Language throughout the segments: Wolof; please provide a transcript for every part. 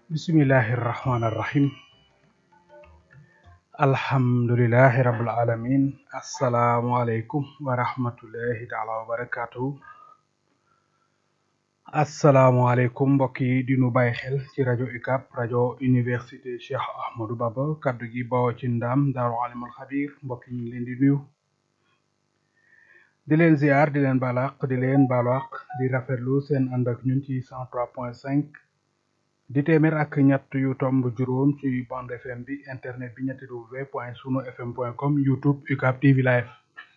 bismillahi irrahmani irrahim alhamdulilahi rabil alamin asalaamualeykum wa rahmatullahi taala wa barakatuhu asalaamualeykum mbokk yi di nu bàyyi xel ci rajo UCAB rajo université Cheikh Ahmadou Bamba kaddu gi bawoo ci ndaam daaru alimul xabir mbokk yi ñu ngi leen di nuyu di leen ziar di leen balaq di leen balaq di rafetlu seen ànd ak ñun ci cent trois point cinq di téeméer ak ñett yu tomb juróom ci bande fm bi internet bi ñetti w point sunu fm point com youtube UCAB TV live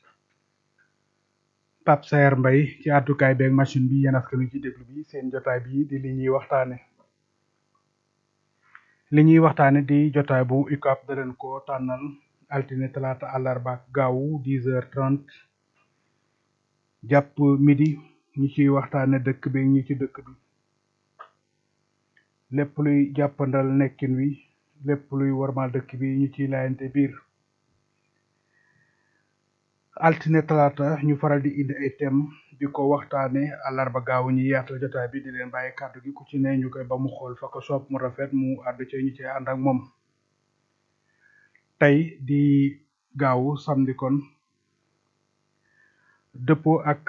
Pape Saer Mbaye ci àddukaay beeg machine bi yéen askan wi ci déglu bi seen jotaay bi di li ñuy waxtaane li ñuy waxtaane di jotaay bu UCAB da leen ko tànnal altine talaata àllarba ak gaawu dix heures trente jàpp midi ñi ciy waxtaane dëkk bi ñi ci dëkk bi lépp luy jàppandal nekkin wi lépp luy warmal dëkk bi ñu ciy laayante biir altine talaata ñu faral di indi ay thème di ko waxtaane àllarba gaaw ñi yaatal jotaay bi di leen bàyyi kàddu gi ku ci ne ñu koy ba mu xool fa ko soob mu rafet mu àddu ci ñu ci ànd ak moom tey di gaawu samedi kon dëppoo ak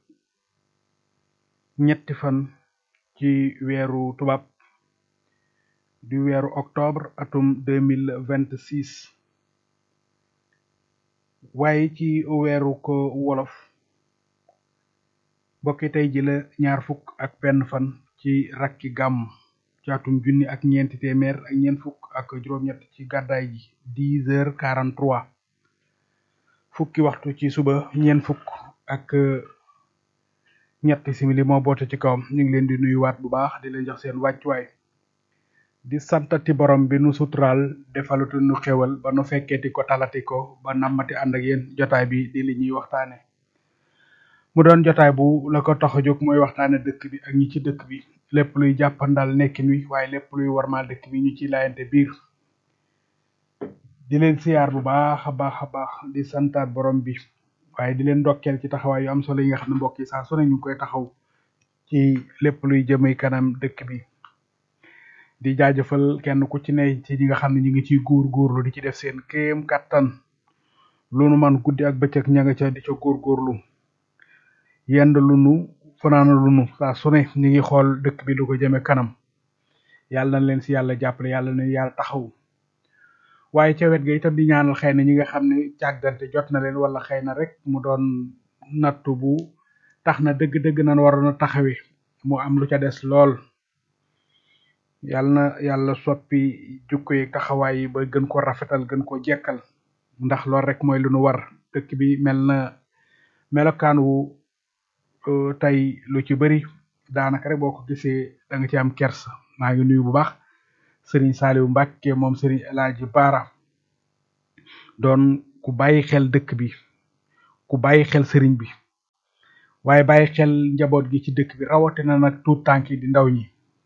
ñetti fan ci weeru tubaab di weeru octobre atum deux mille vingt six waaye ci weeru ko wolof bokki tey ji la ñaar fukk ak benn fan ci rakki gàmm ci atum junni ak ñeenti téeméer ak ñeent fukk ak juróom-ñett ci gàddaay ji dix heures quarante trois fukki waxtu ci suba ñeent fukk ak ñetti simili moo boote ci kawam ñu ngi leen di nuyuwaat bu baax di leen jox seen wàccuwaay di santati borom bi nu suturaal defalutu nu xewal ba nu fekkeeti ko talati ko ba nammati ànd ak yéen jotaay bi di li ñuy waxtaane mu doon jotaay bu la ko tax a jóg mooy waxtaane dëkk bi ak ñi ci dëkk bi lépp luy jàppandal nekkin wi waaye lépp luy warmaal dëkk bi ñu ci laayante biir di leen siyaar bu baax a baax a baax di santaat borom bi waaye di leen ndokkeel ci taxawaay yu am solo yi nga xam ne mbokk yi saa su ne ñu ngi koy taxaw ci lépp luy jëmee kanam dëkk bi di jaajëfal kenn ku ci ne ci ñi nga xam ne ñu ngi ciy góor góorlu di ci def seen kéem kattan lu nu man guddi ak bëccëg ña nga ca di ca góor góorlu yend lu nu fanaana lu nu saa su ne ñu ngi xool dëkk bi lu ko jëme kanam yàlla na leen si yàlla jàppale yàlla na yàlla taxaw waaye ca wet ga itam di ñaanal xëy na ñi nga xam ne càggante jot na leen wala xëy na rek mu doon nattu bu tax na dëgg-dëgg nan waroon a taxawe mu am lu ca des lool yàlla na yàlla soppi jukko yi taxawaay yi ba gën ko rafetal gën ko jekkal ndax loolu rek mooy lu nu war dëkk bi mel na melokaan wu tey lu ci bëri daanaka rek boo ko gisee da nga ci am kersa maa ngi nuyu bu baax sëriñ Saliou Mbacke moom sëriñ El Hadji Baara doon ku bàyyi xel dëkk bi ku bàyyi xel sëriñ bi waaye bàyyi xel njaboot gi ci dëkk bi rawatina nag tuut tànk yi di ndaw ñi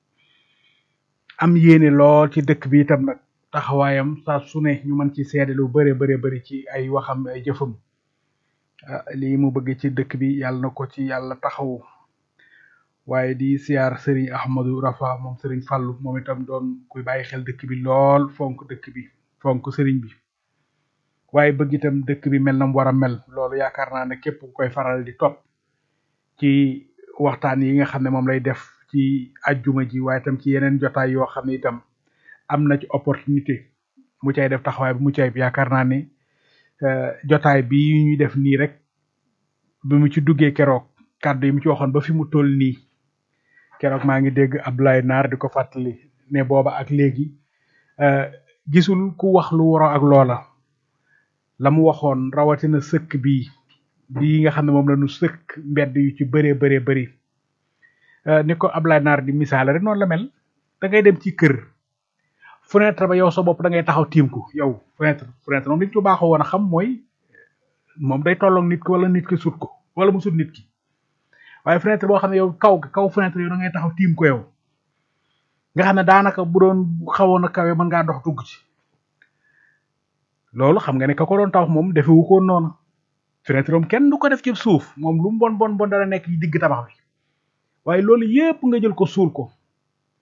am yéene lool ci dëkk bi itam nag taxawaayam saa su ne ñu mën ci seede lu bare bare bari ci ay waxam ay jëfam lii mu bëgg ci dëkk bi yàlla na ko ci yàlla taxawu waaye di siyaar sëriñ Ahmadou Rafa moom sëriñ Fallu moom itam doon kuy bàyyi xel dëkk bi lool fonk dëkk bi fonk sëriñ bi waaye bëgg itam dëkk bi mel na mu war a mel loolu yaakaar naa ne képp ku koy faral di topp ci waxtaan yi nga xam ne moom lay def ci ajjuma ji waaye itam ci yeneen jotaay yoo xam ne itam am na ci opportunité mu cay def taxawaay bu mu cay yaakaar naa ne jotaay bi ñuy def nii rek bi mu ci duggee keroog kàddu yi mu ci waxoon ba fi mu toll nii keroog maa ngi dégg Abdoulaye Naar di ko fàttali ne booba ak léegi gisul ku wax lu waroo ak loola la mu waxoon rawatina sëkk bii bii nga xam ne moom la ñu sëkk mbedd yu ci bëree bëree bëri ni ko Abdoulaye Naar di misaale rek noonu la mel da ngay dem ci kër fenêtre ba yow sa bopp da ngay taxaw tiim ko yow fenêtre fenêtre moom li ñu ko baaxoo woon a xam mooy moom day tolloog nit ki wala nit ki sut ko wala mu sut nit ki waaye fenêtre boo xam ne yow kaw kaw fenêtre yow da ngay taxaw tiim ko yow nga xam ne daanaka bu doon xawoon a kawe mën ngaa dox dugg ci loolu xam nga ne ka ko doon tabax moom defewu ko noonu fenêtre moom kenn du ko def ci suuf moom lu mu bon bon bon dara nekk ci digg tabax bi waaye loolu yépp nga jël ko suul ko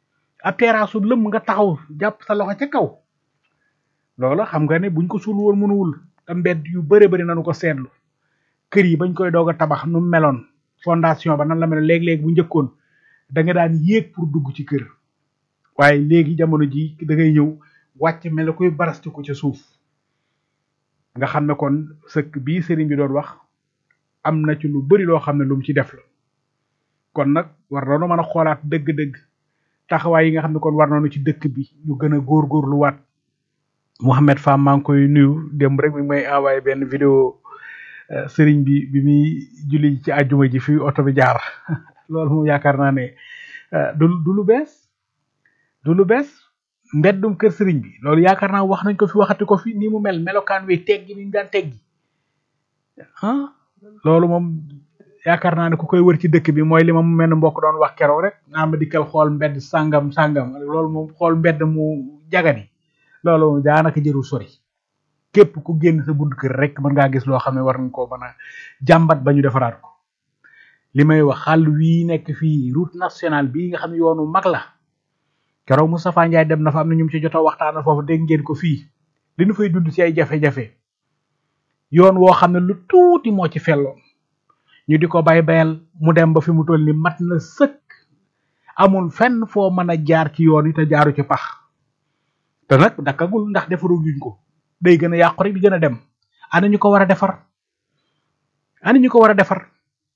ab teraasu lëm nga taxaw jàpp sa loxo ca kaw loola xam nga ne buñ ko suul woon mënuwul te mbedd yu bëre bëri nanu ko seetlu kër yi bañ koy doog a tabax nu meloon fondation ba nan la meloon léeg-léeg bu njëkkoon da nga daan yéeg pour dugg ci kër waaye léegi jamono ji da ngay ñëw wàcc mel ne koy barastiku ca suuf nga xam ne kon sëkk bii sëriñ bi doon wax am na ci lu bari loo xam ne lu mu ci def la kon nag war nañu mën a xoolaat dëgg-dëgg taxawaay yi nga xam ne kon war nañu ci dëkk bi ñu gën a góorgóorlu waat Mouhamed Fam maa ngi koy nuyu démb rek mi may envoyé benn vidéo sëriñ bi bi muy julli ci àjjuma ji fi oto bi jaar loolu moom yaakaar naa ne du du lu bees du lu bees mbeddum kër sëriñ bi loolu yaakaar naa wax nañ ko fi waxati ko fi ni mu mel melokaan wi teggi ni ñu daan teggi ah loolu moom yaakaar naa ne ku koy wër ci dëkk bi mooy li ma mu mel ne mbokk doon wax keroog rek naa ma dikkal xool mbedd sàngam sàngam loolu moom xool mbedd mu jagani loolu moom daanaka jërul sori képp ku génn sa bunt kër rek mën ngaa gis loo xam ne war nañ koo mën a jàmbat ba ñu defaraat ko li may wax xàll wii nekk fii route nationale bii nga xam ne yoonu mag la keroog Moustapha Ndiaye dem na fa am na ñu ci jot a waxtaanal foofu dégg ngeen ko fii li ñu fay dund ci ay jafe-jafe yoon woo xam ne lu tuuti moo ci felloon ñu di ko bay bayal mu dem ba fi mu toll ni mat na sëkk amul fenn foo mën a jaar ci yoon yi te jaaru ci pax te nag dakkagul ndax defaru guñ ko day gën a yàqu rek di gën a dem ana ñu ko war a defar ana ñu ko war a defar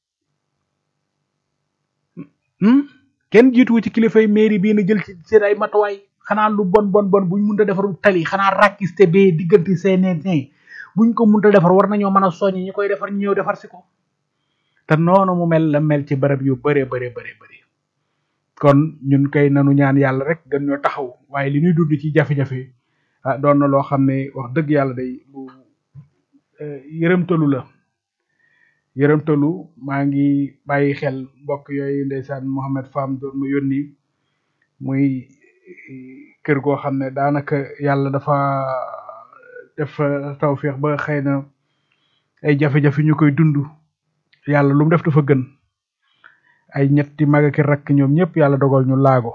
kenn jiituwu ci kilifay mairie bii na jël ci seen ay matuwaay xanaa lu bon bon bon buñ mënta defar tali xanaa rakiste bee diggante seeneen buñ ko mënta defar war nañoo mën a soññ ñi koy defar ñu ñëw defar si ko te noonu mu mel la mel ci barab yu bare bare bare bare kon ñun kay nanu ñaan yàlla rek gën ñoo taxaw waaye li ñuy dund ci jafe-jafe ah doon na loo xam ne wax dëgg yàlla day lu yërëmtalu la yërëmtalu maa ngi bàyyi xel mbokk yooyu ndeysaan Mohamed Fam doon mu yónni muy kër goo xam ne daanaka yàlla dafa def tawféex ba xëy na ay jafe-jafe ñu koy dund yàlla lu mu def dafa gën ay ñetti mag ak rakk ñoom ñëpp yàlla dogal ñu laago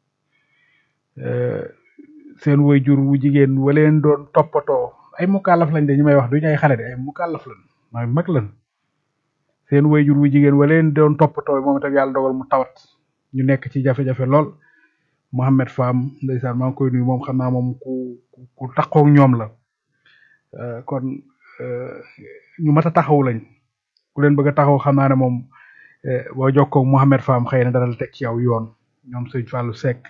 seen waajur wu jigéen waleen doon toppatoo ay mukallaf lañ de ñu may wax duñu ay xale de ay mukallaf lañ may mag lañ seen waajur wu jigéen waleen doon toppatoo moom itam yàlla dogal mu tawat ñu nekk ci jafe-jafe lool Mohamed Fam ndeysaan maa ngi koy nuyu moom xam naa moom ku ku taxaw ñoom la kon ñu mat a taxaw lañ ku leen bëgg a taxaw xam naa ne moom boo jokkoo Mohamed Fam xëy na dana la teg ci yow yoon ñoom sëñ Fallou Seck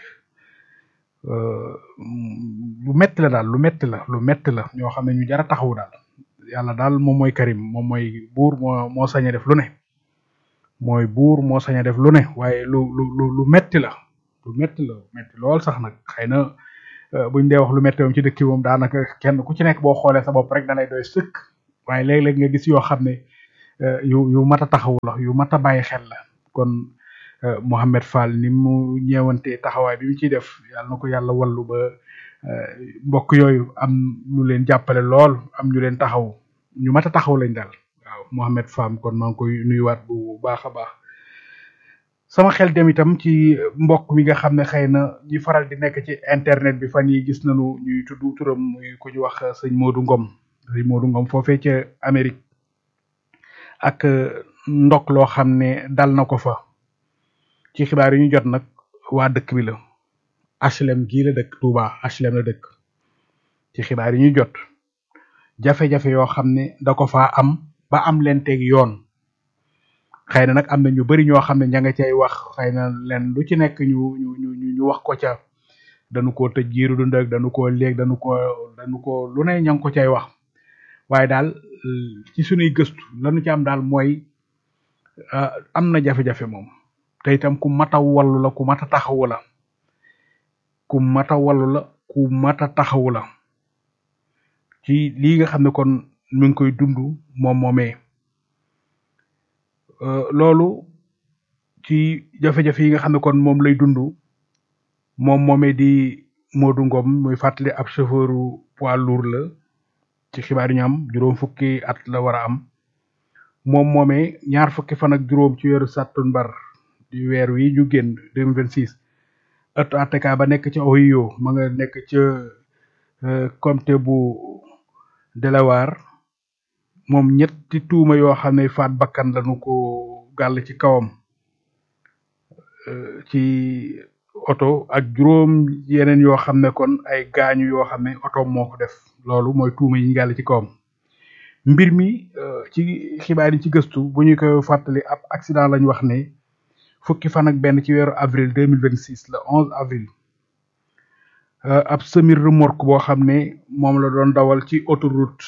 lu metti la daal lu metti la lu metti la ñoo xam ne ñu jar a taxawu daal yàlla daal moom mooy Karim moom mooy buur moo moo sañ a def lu ne mooy buur moo sañ a def lu ne waaye lu lu lu lu metti la lu metti la metti lool sax nag xëy na buñ dee wax lu metti moom ci dëkk moom daanaka kenn ku ci nekk boo xoolee sa bopp rek da lay doy sëkk waaye léeg-léeg nga gis yoo xam ne yu yu mat a taxawu la yu mat a bàyyi xel la kon Mohamed Fall ni mu ñeewantee taxawaay bi mu ciy def yàlla na ko yàlla wallu ba mbokk yooyu am ñu leen jàppale lool am ñu leen taxaw ñu mat a taxaw lañ daal waaw Mohamed Fall kon maa ngi koy nuyuwaat bu baax a baax sama xel dem itam ci mbokk mi nga xam ne xëy na ñi faral di nekk ci internet bi fan yi gis nañu ñuy tudd turam muy ku ñu wax sëñ Modou Ngom sëñ Modou Ngom foofee ca Amérique ak ndok loo xam ne dal na ko fa ci xibaar yi ñu jot nag waa dëkk bi la HLM gii la dëkk Touba HLM la dëkk ci xibaar yi ñu jot jafe-jafe yoo xam ne da ko faa am ba am leen teg yoon xëy na nag am na ñu bari ñoo xam ne ña nga cay wax xëy na leen lu ci nekk ñu ñu ñu ñu wax ko ca dañu koo tëj giiru dund ak dañu koo léeg dañu ko dañu ko lu ne ña ngi ko cay wax waaye daal ci sunuy gëstu lañu ci am daal mooy am na jafe-jafe moom te itam ku mat a wallu la ku mat a taxawu la ku mat a wallu la ku mat a taxawu la ci lii nga xam ne kon mi ngi koy dund moom moomee loolu ci jafe-jafe yi nga xam ne kon moom lay dund moom moomee di Modou Ngom muy fàttali ab chauffeuru poids lourd la ci xibaar yi ñu am juróom fukki at la war a am moom moomee ñaar fukki fan ak juróom ci weeru sàttumbar di weer wi ñu génn deux mille vingt six ëttu atteka ba nekk ca Ohio ma nga nekk ca comté bu Delaware moom ñetti tuuma yoo xam ne faat bakkan lañu ko gàll ci kawam ci oto ak juróom yeneen yoo xam ne kon ay gaañu yoo xam ne oto moo ko def loolu mooy tuuma yi ñu gàll ci kawam mbir mi ci xibaar yi ci gëstu bu ñu koy fàttali ab accident lañ wax ne fukki fan ak benn ci weeru avril deux mille vingt six le onze avril ab semi remorque boo xam ne moom la doon dawal ci autoroute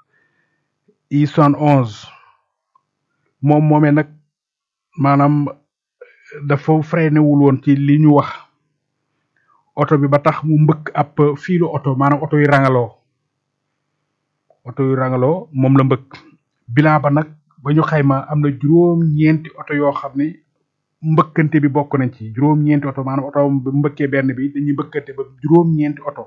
I soixante onze moom moomee nag maanaam dafa freiné wul woon ci li ñu wax oto bi ba tax mu mbëkk ab fiilu oto maanaam oto yu rangaloo oto yu rangaloo moom la mbëkk bilan ba nag ba ñu xayma am na juróom-ñeenti oto yoo xam ne mbëkkante bi bokk nañ ci juróom-ñeenti oto maanaam oto bu mbëkkee benn bi dañuy mbëkkante ba juróom-ñeenti oto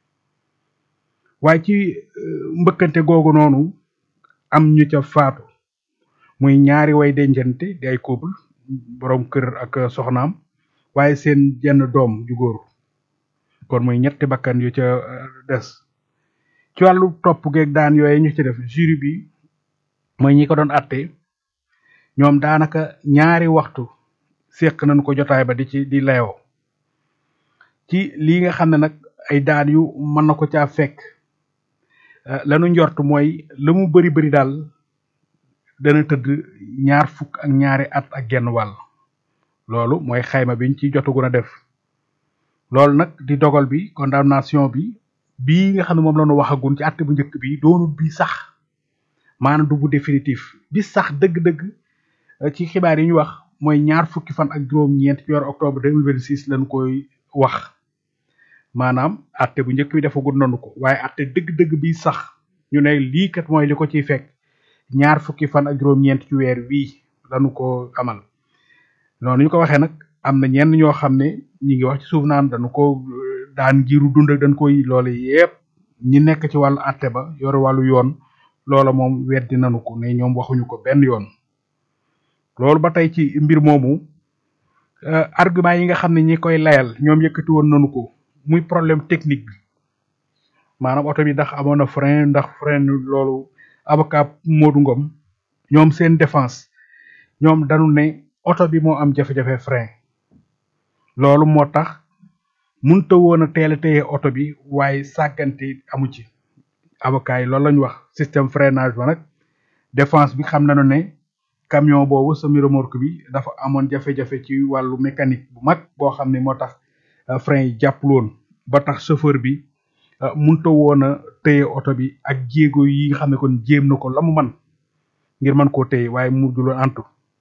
waaye ci mbëkkante googu noonu am ñu ca faatu muy ñaari way dencante di ay couple borom kër ak soxnaam waaye seen jenn doom ju góor kon muy ñetti bakkan yu ca des ci wàllu topp geeg daan yooyu ñu ci def jury bi mooy ñi ko doon atte ñoom daanaka ñaari waxtu seq nañ ko jotaay ba di ci di layoo ci lii nga xam ne nag ay daan yu mën na ko caa fekk lanu njort mooy la mu bari bari daal dana tëdd ñaar fukk ak ñaari at ak genn wàll loolu mooy xayma biñ ci jotagun a def loolu nag di dogal bi condamnation bi bii nga xam ne moom la ñu waxagun ci àtte bu njëkk bi doonul bi sax maanaam du bu définitif bi sax dëgg-dëgg ci xibaar yi ñu wax mooy ñaar fukki fan ak juróom-ñeent ci weeru octobre deux mille vingt six lañ koy wax maanaam àtte bu njëkk bi defagul nanu ko waaye àtte dëgg-dëgg bi sax ñu ne lii kat mooy li ko ciy fekk ñaar fukki fan ak juróom-ñeent ci weer wii lañu ko amal noonu ñu ko waxee nag am na ñenn ñoo xam ne ñi ngi wax ci suuf naan dañu ko daan jiru dund ak dañ koy loole yépp ñi nekk ci wàllu àtte ba yor wàllu yoon loola moom weddi nanu ko ne ñoom waxuñu ko benn yoon loolu ba tey ci mbir moomu argument yi nga xam ne ñi koy layal ñoom yëkkati woon nanu ko muy problème technique bi maanaam oto bi ndax amoon na frein ndax frein loolu avocat Modou Ngom ñoom seen défense ñoom dañu ne oto bi moo am jafe-jafe frein loolu moo tax munta woon a teel a téye oto bi waaye sàggante amu ci avocat yi loolu lañu wax système freinage ba nag défense bi xam nañu ne camion boobu semi remorque bi dafa amoon jafe-jafe ci wàllu mécanique bu mag boo xam ne moo tax frein yi jàppul woon ba tax chauffeur bi munta woon a téye oto bi ak jéego yi nga xam ne kon jéem na ko la mu man ngir mën koo téye waaye mu juloon antu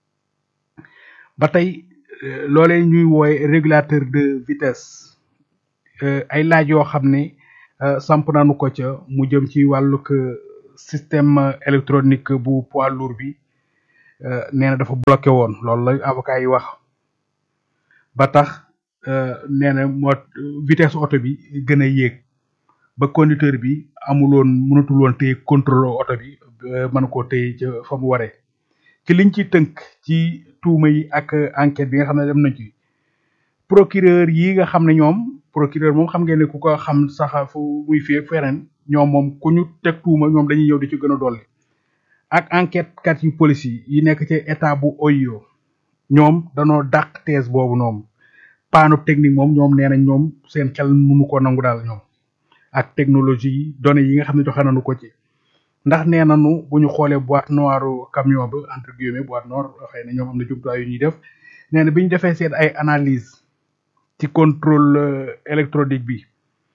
ba tey loolee ñuy wooye régulateur de vitesse ay laaj yoo xam ne samp nañu ko ca mu jëm ci wàllug système électronique bu poids lourd bi nee na dafa bloqué woon loolu la avocat yi wax ba tax nee na moo vitesse oto bi gën a yéeg ba conducteur bi amuloon mënatul woon téye contrôle oto bi mën koo téye ca fa mu waree ci liñ ci tënk ci tuuma yi ak enquête bi nga xam ne dem nañ ci procureur yi nga xam ne ñoom procureur moom xam ngeen ne ku ko xam sax fu muy fii ak feneen ñoom moom ku ñu teg tuuma ñoom dañuy ñëw di ci gën a dolli ak enquête kat yu police yi yi nekk ci état bu Ohio ñoom danoo dàq thèse boobu noonu paanu technique moom ñoom nee nañ ñoom seen xel mënu ko nangu daal ñoom ak technologie yi données yi nga xam ne joxe nañu ko ci ndax nee nañu bu ñu xoolee boîte noire camion ba entre guillemets boîte noire xëy na ñoom am na jumtuwaay yu ñuy def nee na bi ñu defee seen ay analyse ci contrôle électronique bi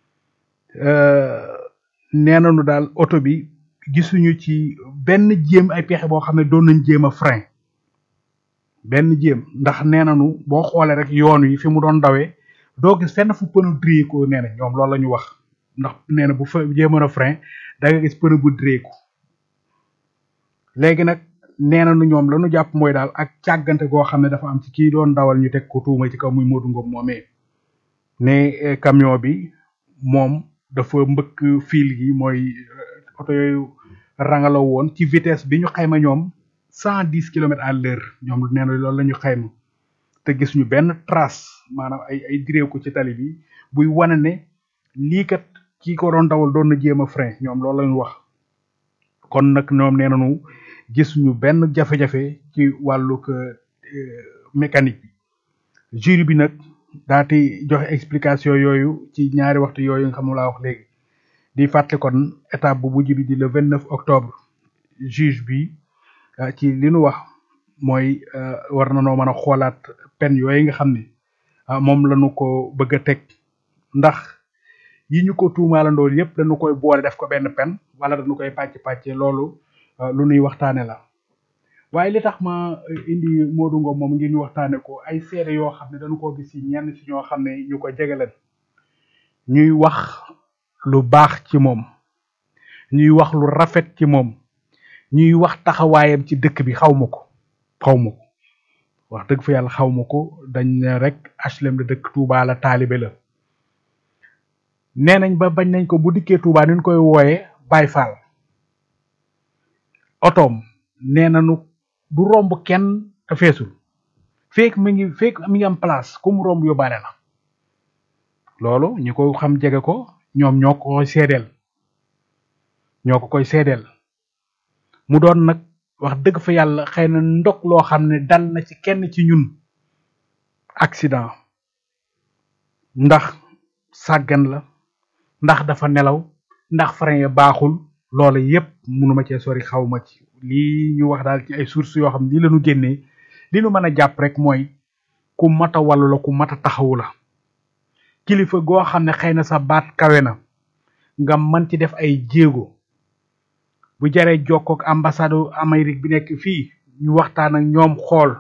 nee nañu daal oto bi gisuñu ci benn jéem ay pexe boo xam ne doon nañ jéem a frein benn jéem ndax nee nañu boo xoolee rek yoon wi fi mu doon dawee doo gis fenn fu pneu dré ko nee na ñoom loolu la ñu wax ndax nee na bu fa jéemoon a frein da nga gis pneu bu dré ko léegi nag nee nañu ñoom la ñu jàpp mooy daal ak càggante goo xam ne dafa am ci kii doon dawal ñu teg ko tuuma ci kaw muy Modou Ngom moomee ne camion bi moom dafa mbëkk fil gi mooy oto yooyu rangalaw woon ci vitesse bi ñu xayma ñoom cent dix kilomètres à l'heure ñoom nee na loolu la ñu xayma te gis ñu benn trace maanaam ay ay diréew ko ci tali bi buy wane ne lii kat kii ko doon dawal doon na jéem a frein ñoom loolu lañu wax kon nag ñoom nee nañu gisuñu benn jafe-jafe ci wàllug mécanique bi jury bi nag daati joxe explication yooyu ci ñaari waxtu yooyu nga xam ne laa wax léegi di fàtte kon étape bu mujj bi di le vingt neuf octobre juge bi ci li nu wax mooy war na noo mën a xoolaat peine yooyu nga xam ne moom lañu ko bëgg a teg ndax yi ñu ko tuumaalandool yépp dañu koy boole def ko benn peine wala dañu koy pàcc-pàcce loolu lu nuy waxtaane la waaye li tax ma indi Modou Ngom moom ngir ñu waxtaane ko ay seede yoo xam ne dañu ko gis ci ñenn ci ñoo xam ne ñu ko jegeleen ñuy wax lu baax ci moom ñuy wax lu rafet ci moom ñuy wax taxawaayam ci dëkk bi xaw ma ko xaw ma ko wax dëgg fa yàlla xaw ma ko dañ ne rek HLM la dëkk Touba la taalibe la nee nañ ba bañ nañ ko bu dikkee Touba ni ñu koy wooyee Baye Fall otoom nee nañu du romb kenn te feesul feek mi ngi feek mi ngi am place ku mu romb yóbbaale la loolu ñi ko xam jege ko ñoom ñoo ko koy seedeel ñoo ko koy seedeel mu doon nag wax dëgg fa yàlla xëy na ndog loo xam ne dal na ci kenn ci ñun accident ndax sàggan la ndax dafa nelaw ndax frein ya baaxul loola yépp mënuma cee sori xaw ma ci lii ñu wax daal ci ay sources yoo xam ne lii lañu génnee li nu mën a jàpp rek mooy ku mat a wàllu la ku mat a taxawu la kilifa goo xam ne xëy na sa baat kawe na nga mën ci def ay jéego bu jaree jokkook ambassade Amérique bi nekk fii ñu waxtaan ak ñoom xool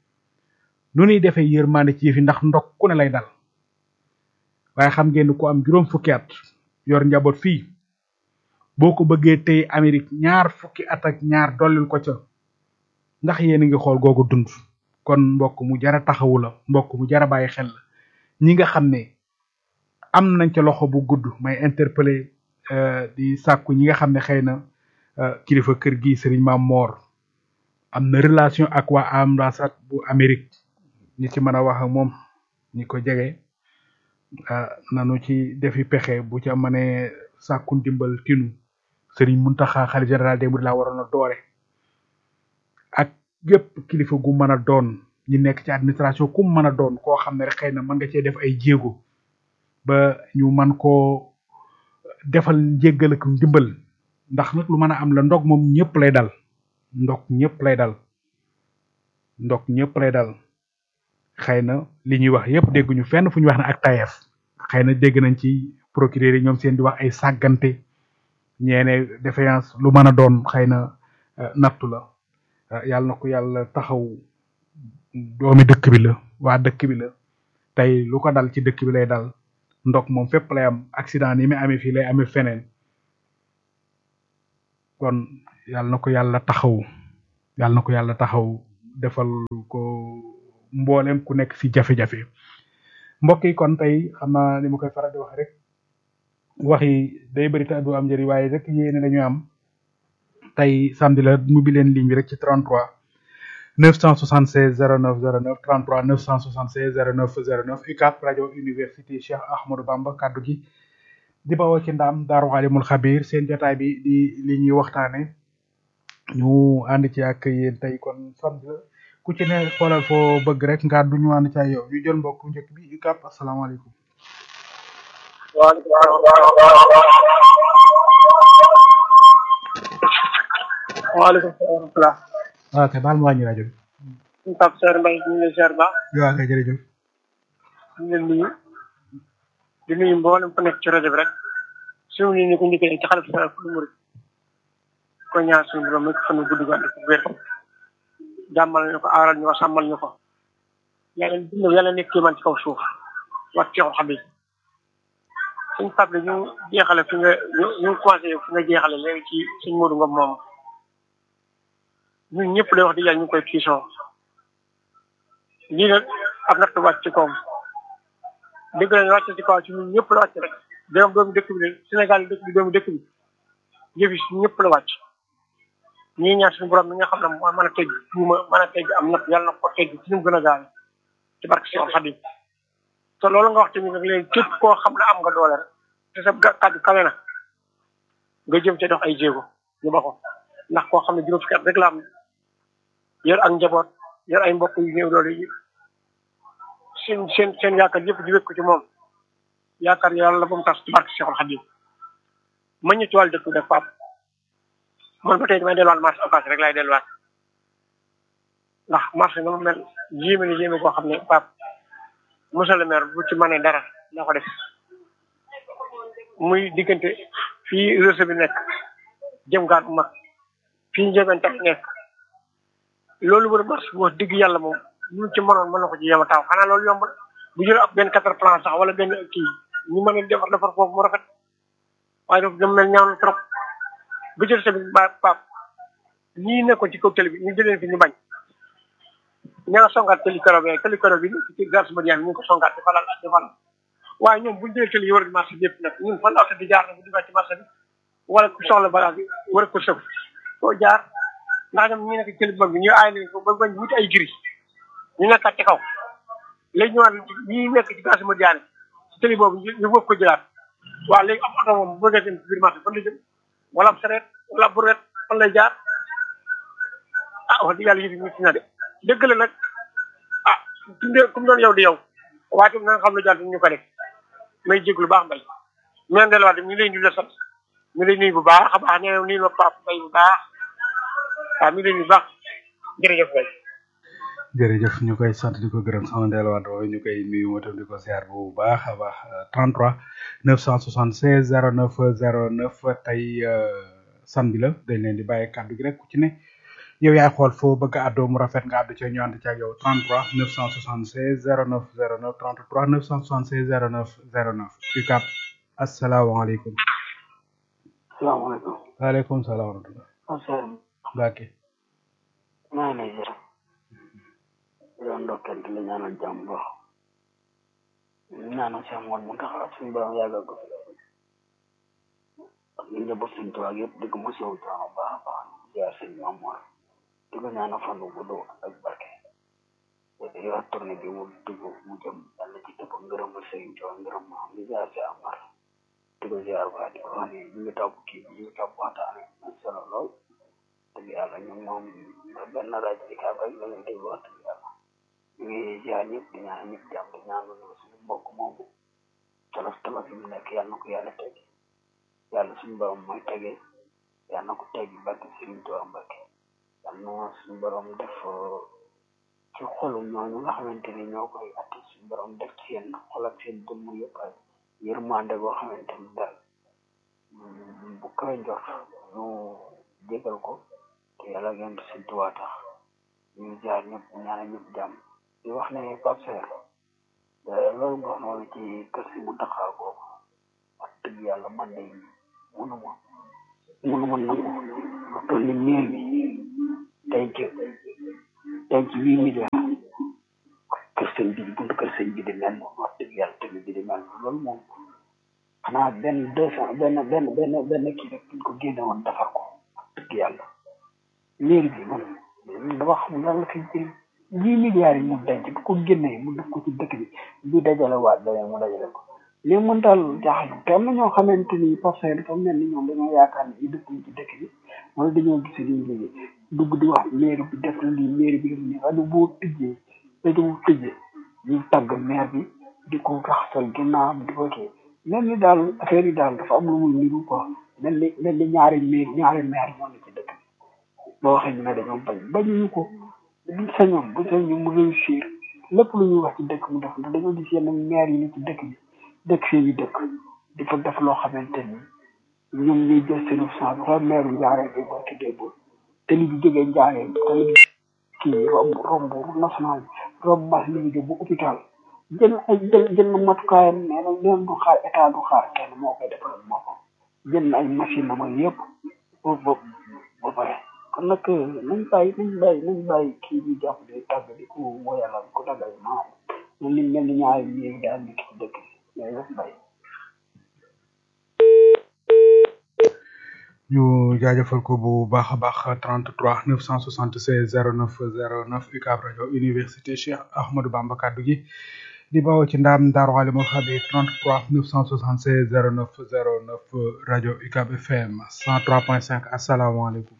nu ñuy defee yërmande ci yëfi ndax ndok ku ne lay dal waaye xam ngeen ku am juróom fukki at yor njaboot fii boo ko bëggee tey Amérique ñaar fukki at ak ñaar dollil ko ca ndax yéen a ngi xool googu dund kon mbokk mu jara taxawu la mbokk mu jara bàyyi xel la ñi nga xam ne am nañ ca loxo bu gudd may interpeller di sàkku ñi nga xam ne xëy na kilifa kër gi Serigne Mame Mor am na relation ak waa ambassade bu Amérique ñi ci mën a wax ak moom ñi ko jege nanu ci defi pexe bu ca mënee sàkku ndimbal tinu Serigne Mountakha xalifa général des mourides laa waroon a doore ak gépp kilifa gu mën a doon ñi nekk ci administration ku mën a doon koo xam ne rek xëy na mën nga cee def ay jéego ba ñu man koo defal njéggal ak ndimbal ndax nag lu mën a am la ndog moom ñëpp lay dal ndog ñëpp lay dal ndog ñëpp lay dal xëy na li ñuy wax yëpp dégguñu fenn fu ñu wax ne ak tayeef xëy na dégg nañ ci procureur yi ñoom seen di wax ay sàggante ñeene défaillance lu mën a doon xëy na nattu la yàlla na ko yàlla taxaw doomi dëkk bi la waa dëkk bi la tey lu ko dal ci dëkk bi lay dal ndog moom fépp lay am accident ni mi amee fii lay amee feneen kon yàlla na ko yàlla taxaw yàlla na ko yàlla taxaw defal ko mboolem ku nekk ci jafe-jafe mbokk yi kon tey xam naa ni ma koy faral di wax rek wax yi day bëri te du am njëriñ waaye rek yéene lañu am tey samedi la mu bi leen ligne bi rek ci 33 976 09 09 33 976 09 09 UCAB rajo université Cheikh Ahmadou Bamba kaddu gi di bawoo ci ndaam daaru alimul xabir seen jotaay bi di li ñuy waxtaane ñu ànd ci ak yéen tey kon samedi la ku ci ne xoolal foo bëgg rek nga du ñu ànd ci ak yow ñu jël mbokk njëkk bi UCAB asalaamaaleykum waaleykum salaam wa rahmatulah. waaw kay baal ma wàññi rajo bi. suñu Pape Seydou Mbaye ñu ngi lay ziar baax. waaw kay jërëjëf. ñu ngi leen nuyu di nuyu mboolem ku nekk ci rajo bi rek suñu ñu ko njëkkee ci xale bu sa fu murid ko ñaar suñu borom nekk fan gudd gu ànd ak wér jàmmal ñu ko aaral ñu ko sàmmal ñu ko yàlla dund yàlla nekk kii man ci kaw suuf wax ci xam yi suñu Pape la ñu jeexale fi nga ñu ñu commencé fi nga jeexale léegi ci suñ Modou Ngom moom ñun ñëpp lay wax di yàlla ñu ngi koy tiisoo lii nag ab natt wàcc ci kawam dëgg la wàcc ci kaw ci ñun ñëpp la wàcc rek doom doomu dëkk bi Sénégal dëkk bi doomu dëkk bi yëf yi ñëpp la wàcc ñii ñaan suñu borom mi nga xam ne moo mën a teg tuuma mën a teg am natt yàlla na ko teg ci ñu gën a gaaw ci barke si Xadim te loolu nga wax tamit nag léegi képp koo xam ne am nga doole rek te sa kàddu kawe na nga jëm ca dox ay jéego ñu ba ko ndax koo xam ne juróom fukki at rek la am yor ak njaboot yor ay mbokk yu néew doole yi seen seen seen yaakaar yëpp di wékk ko ci moom yaakaar yàlla ba mu tas ci barke Cheikhul Khadim ma ñu ci wàllu dëkk bi def pap man ba tey damay delluwaat marché occasion rek laay delluwaat ndax marché na mu mel yéeme na yéeme koo xam ne pap monsieur le maire bu ci mënee dara na ko def muy diggante fii réseau bi nekk jëm gaar bu mag fii njëgante nekk loolu wër marché bu wax dëgg yàlla moom ñu ci mënoon mën na ko ci yema taw xanaa loolu yomb bu jël ab benn quatre plan sax wala benn kii ñu mën a defar defar foofu mu rafet waaye daf dem mel ñaaw na trop bu jël sa bi ba pap ñii nekkoon ci kaw télé bi ñu jëleen fi ñu bañ ña nga songaat tëli karo bi tëli karo bi ci garage ba ñu ngi ko songaat di falal di falal waaye ñoom buñu jëlee tëli yi war di marché bi yëpp nag ñun fan la oto di jaar na bu duggaat ci marché bi wala ku soxla bagage bi war ko sëf koo jaar ndax ñoom ñi nekk tëli mag bi ñu aay leen ko ba bañ wuti ay giri ñu nekkaat ci kaw léegi ñu naan ñi nekk ci garage ma jaane ci tëli boobu ñu bëgg ko jëlaat waaw léegi am oto moom bëgg a dem ci biir marché fan la jëm wala ab sareet wala ab buret fan lay jaar ah wax dëgg yàlla yëf yi ñu ci na de dëgg la nag ah tundee comme doon yow di yow waaye tam na nga xam ne jàll ñu ko def may jéglu baax mbay men delluwaat ñu lay nuyu la sant ñu lay nuyu bu baax a baax nee nuyu ma pap mbay bu baax waaw mi lay nuyu bu baax jërëjëf mbay jërëjëf ñu koy sant di ko gërëm sama delluwaat woowu ñu koy nuyu ma tam di ko ziar bu baax a baax 33 976 09 09 tey san bi la dañ leen di bàyyi kàddu gi rek ku ci ne yow yaay xool foo bëgg a àddoo mu rafet nga àddu ci ñu ànd ci ak yow 33 976 09 09 33 976 09 09 UCAB asalaamaaleykum. salaamaaleykum. waaleykum salaam wa rahmatulah. asalaam. Mbacke. maa ngi lay jërëm. di la ndokkeel di la ñaanal jàmm baax. ñaanal Cheikh Mouhamed Mountakha suñu borom yàggal ko fi. ak li njaboot suñu tubaab yëpp di ko mos yow coono baax a baax. ziar sëñ Mamour. di ko ñaanal fan wu gudd ak barke. yor tournée bi mu dugg mu jëm yàlla ci dëpp ngërëmal sëñ Tuubaa ngërëm ma am di ziar si Amar. di ko ziar baax di ko wax ni ñu ngi topp kii bi ñu ngi topp waxtaane am solo lool. dëgg yàlla ñun moom benn rajo di kaab rek la ñuy déglu wax dëgg yàlla. ñu ngi ziar ñëpp di ñaan ñëpp jàmm di ñaan suñu mbokk moomu. tolof tolof yi mu nekk yàlla na ko yàlla teg. yàlla suñu borom mooy tegee. yàlla na ko teg barke Sëriñ Tuubaa Mbàkke. yàlla na suñu borom def ci xolu ñooñu nga xamante ni ñoo koy atti suñu borom def ci seen xol ak seen dëmm yëpp ay yërmande boo xamante ni daal bu kawe njort ñu jégal ko te yàlla ngeen di Sëriñ Tuubaa tax ñu jaar ñëpp ñaana ñëpp jàmm di wax ne Pape Seer loolu nga wax noonu ci kër si mu taxaw boobu wax dëgg yàlla man de mënuma mënuma nangu lu toll ni miir bi denc denc huit millions kër sëñ bi buntu kër sëñ bi di mel noonu wax dëgg yàlla tamit bi di mel noonu loolu moom xanaa benn deux cent benn benn benn benn kii rek buñ ko génne woon defar ko wax dëgg yàlla miir bi man dama xam lan la fi jëriñ huit milliards yi mu denc bu ko génnee mu def ko ci dëkk bi bi dajale waat beneen mu dajale ko li mën daal jaaxal te am na ñoo xamante ni parce que dafa mel ni ñoom dañoo yaakaar ne ñu dëkkuñ ci dëkk bi wala dañoo gis liñ liggéey dugg di wax maire bi def na lii maire bi def nii rajo boo tëjee rajo bu tëjee ñu tàgg maire bi di ko raxasal ginnaawam di ko kii mel ni daal affaire yi daal dafa am lu muy niru quoi mel ni mel ni ñaari maire ñaari maire ñoo ne ci dëkk bi boo waxee ñu ne dañoo bañ bañuñu ko buñ sañoon bu sañoon mu réussir lépp lu ñuy wax ci dëkk mu def ndax dañoo gis yenn maire yi ni ci dëkk bi dëkk fii yi dëkk di fa def loo xamante ni ñoom ñuy jël seen sang bi xool meeru njaaree bi boo tuddee bo tali bi jógee njaaree tali bi kii romb romb national romb mas li bi bu hôpital jël ay jël jël na matukaayam nee na leen du xaar état du xaar kenn moo koy defal moo ko jël na ay machine am ak yëpp ba ba ba pare kon nag nañ bàyyi nañ bàyyi nañ bàyyi kii bi jàpp di tàgg di ko woyalal ko dagal maam mel ni mel ni ñaari miir daal nekk ci dëkk bi jërëjëf Mbaye ñu jaajëfal ko bu baax a baax 33 976 09 09 UCAB rajo université Cheikh Ahmadou Bamba kaddu gi di bawoo ci ndaam Ndar Walimul Xabiir 33 976 09 09 rajo UCAB FM 103.5 asalaamaaleykum.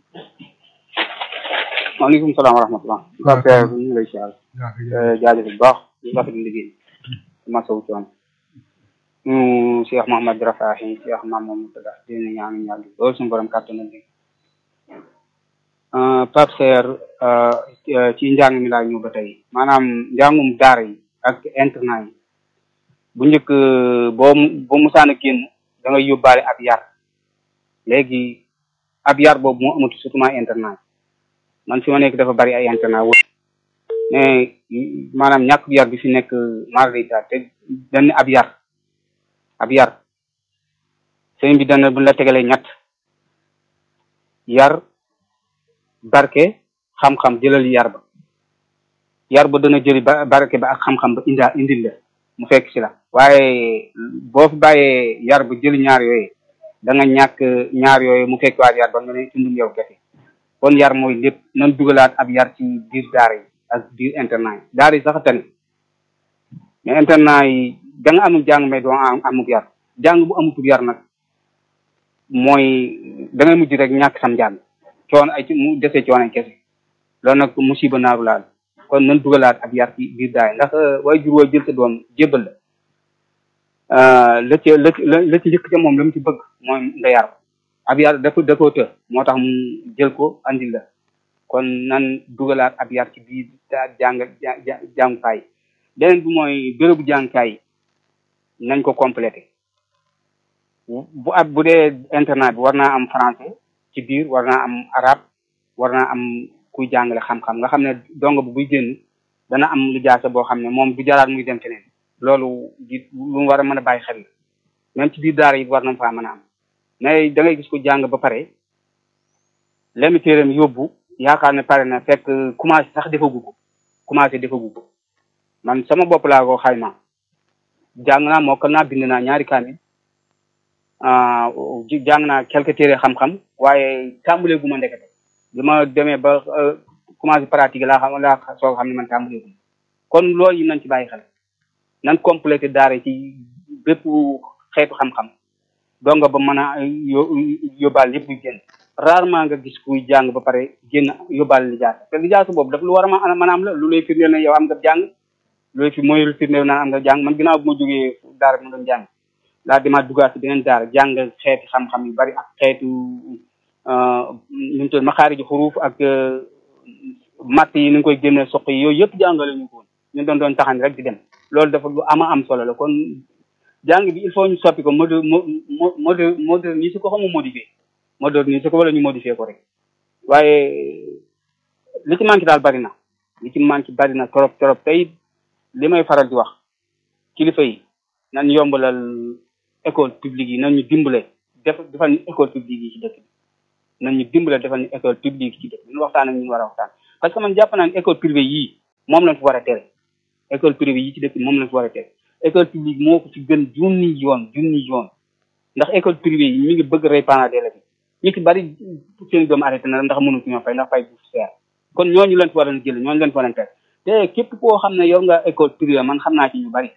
maaleykum salaam wa rahmatulah. waaw Pape ñu ngi lay siyaar. yaa ngi lay jaajëf bu baax ñu rafetlu liggéey ma sow coon ñu Cheikh Mouhamed Rafahi Cheikh Mamadou Moutada di leen ñaan ñaan loolu suñu borom kàttan na léegi Pape Seer ci njàng mi laa ñëw ba tey maanaam njàngum daara yi ak internat yi bu njëkk boo boo musaan a génn da ngay yóbbaale ab yar léegi ab yar boobu moo amatu surtout internat man fi ma nekk dafa bari ay internat mais maanaam ñàkk yar bi fi nekk marita te dañ ab yar ab yar sëñ bi dana bu la tegalee ñett yar barke xam-xam jëlal yar ba yar ba dana jëli ba barke ba ak xam-xam ba indaa indil la mu fekk ci la waaye boo fi bàyyee yar ba jëli ñaar yooyu da nga ñàkk ñaar yooyu mu fekk waat yar ba nga ne tundum yow kese kon yar mooy lépp nan dugalaat ab yar ci biir daara yi ak biir internat yi daara yi sax tane mais internat yi da nga amul jàng mais doo am amuk yar jàng bu amutub yar nag mooy da ngay mujj rek ñàkk sam jàng coon ay mu desee coon ay kese loolu nag musiba naaru laal kon nan dugalaat ab yar ci biir daara yi ndax way jur woo jël sa doom jébbal la la ci la la ci njëkk ca moom la mu ci bëgg mooy nga yar ko ab yar dafa da koo të moo tax mu jël ko andil la kon nan dugalaat ab yar ci biir jàng jàngukaay beneen bi mooy bérébu jàngukaay nañ ko complété bu ab bu dee internat bi war naa am français ci biir war naa am arabe war naa am kuy jàngale xam-xam nga xam ne dongo bu buy génn dana am lu jaase boo xam ne moom du jaraat muy dem feneen loolu di lu war a mën a bàyyi xel même ci biir daara yi war na faa mën a am mais da ngay gis ko jàng ba pare lemi téeram yóbbu yaakaar ne pare na fekk commencé sax defagu ko commencé defagu ko man sama bopp laa ko xayma jàng naa mokkal naa bind naa ñaari kaamil jàng naa quelques téere xam-xam waaye tàmbalee gu ma ndekete bi ma demee ba commencé pratique laa xam laa soo xam ne man tàmbalee gu ma kon loolu yi nañ ci bàyyi xel nan complété daara ci bépp xeetu xam-xam donga ba mën a yóbbaal lépp luy génn rarement nga gis kuy jàng ba pare génn yóbbaal lijaasa te lijaasa boobu daf lu war a mën a am la lu lay firndeel ne yow am nga jàng loolu fi mooy lu firndeel naan am nga jàng man ginnaaw bu ma jógee daara bi ma doon jàng laa demaat duggaat si beneen daara jàng xeeti xam-xam yu bari ak xeetu nu mu tudd maxaari ji xuruuf ak matt yi ni nga koy génne soq yi yooyu yëpp jàngale ñu ko woon ñu doon doon taxani rek di dem loolu dafa lu ama am solo la kon jàng bi il faut ñu soppi ko mode mode moderniser ko xamu modifier moderniser ko wala ñu modifier ko rek waaye li ci manqué daal bari na li ci manqué bari na trop trop tey li may faral di wax kilifa yi nan yombalal école publique yi nan ñu dimbale def defal ñu école publique yi ci dëkk bi nan ñu dimbale defal ñu école publique yi ci dëkk bi ñu waxtaan ak ñu war a waxtaan parce que man jàpp naa ne école privée yii moom lañ fi war a tere école privée yi ci dëkk bi moom lañ fi war a tere école publique moo ko ci gën junni yoon junni yoon ndax école privée yi mi ngi bëgg rey parents d'élèves yi ñu ci bari seen doom arrêté na ndax mënu ci ñoo fay ndax fay bu seer kon ñooñu leen fi war a jël ñooñu leen fi war a tere te képp koo xam ne yor nga école privée man xam naa ci ñu bari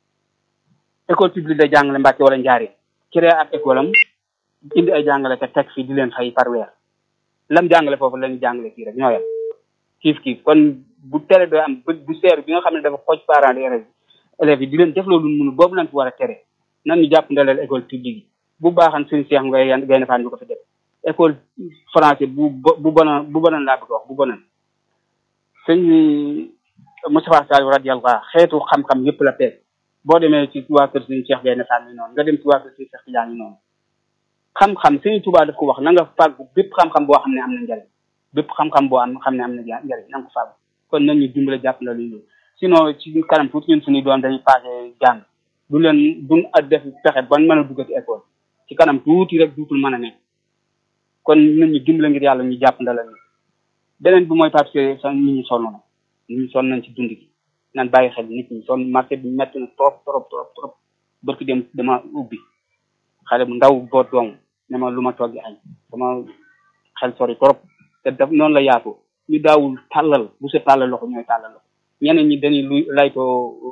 école publique da jàngale Mbàkke wala njaari créé ab école am indi ay jàngale te teg fi di leen fay par weer lam jàngale foofu lañu jàngale kii rek ñoo yem kiif kiif kon bu tere doy am bu seer bi nga xam ne dafa xooj parents d'élèves élèves yi di leen def loolu mënul boobu lañ fi war a tere nan ñu jàpp ndaleel école publique yi bu baaxan suñu seex ngay yan gay nafaan ñu ko fi def école français bu bu bonoon bu bonoon laa bëgg wax bu bonoon sëñ Moustapha Sall radiyallahu xeetu xam-xam yëpp la peeg boo demee ci waa kër suñu seex gay nafaan mi noonu nga dem ci waa kër suñu seex Tijaan mi noonu xam-xam suñu Tuubaa daf ko wax na nga fàggu bépp xam-xam boo xam ne am na njariñ bépp xam-xam boo am xam ne am na njariñ na nga ko fàggu kon nañ ñu dimbale jàpp na luñu loolu sinon ci kanam tuuti ñun suñuy doon dañuy passé jàng du leen duñ a def pexe ban mën a duggati école ci kanam tuuti rek duutul mën a nekk kon nañ ñu dimbale ngir yàlla ñu jàpp ndala ñu beneen bi mooy parce que sa nit ñi sonn na nit ñi sonn nañ ci dund gi nan bàyyi xel nit ñi sonn marché bi metti na trop trop trop trop bërki dem dama ubbi xale bu ndaw boot doom ne ma lu ma toggi añ sama xel sori trop te daf noonu la yaatu ñu daawul tàllal bu sa tàllal loxo ñooy tàllal loxo ñeneen ñi dañuy luy laytoo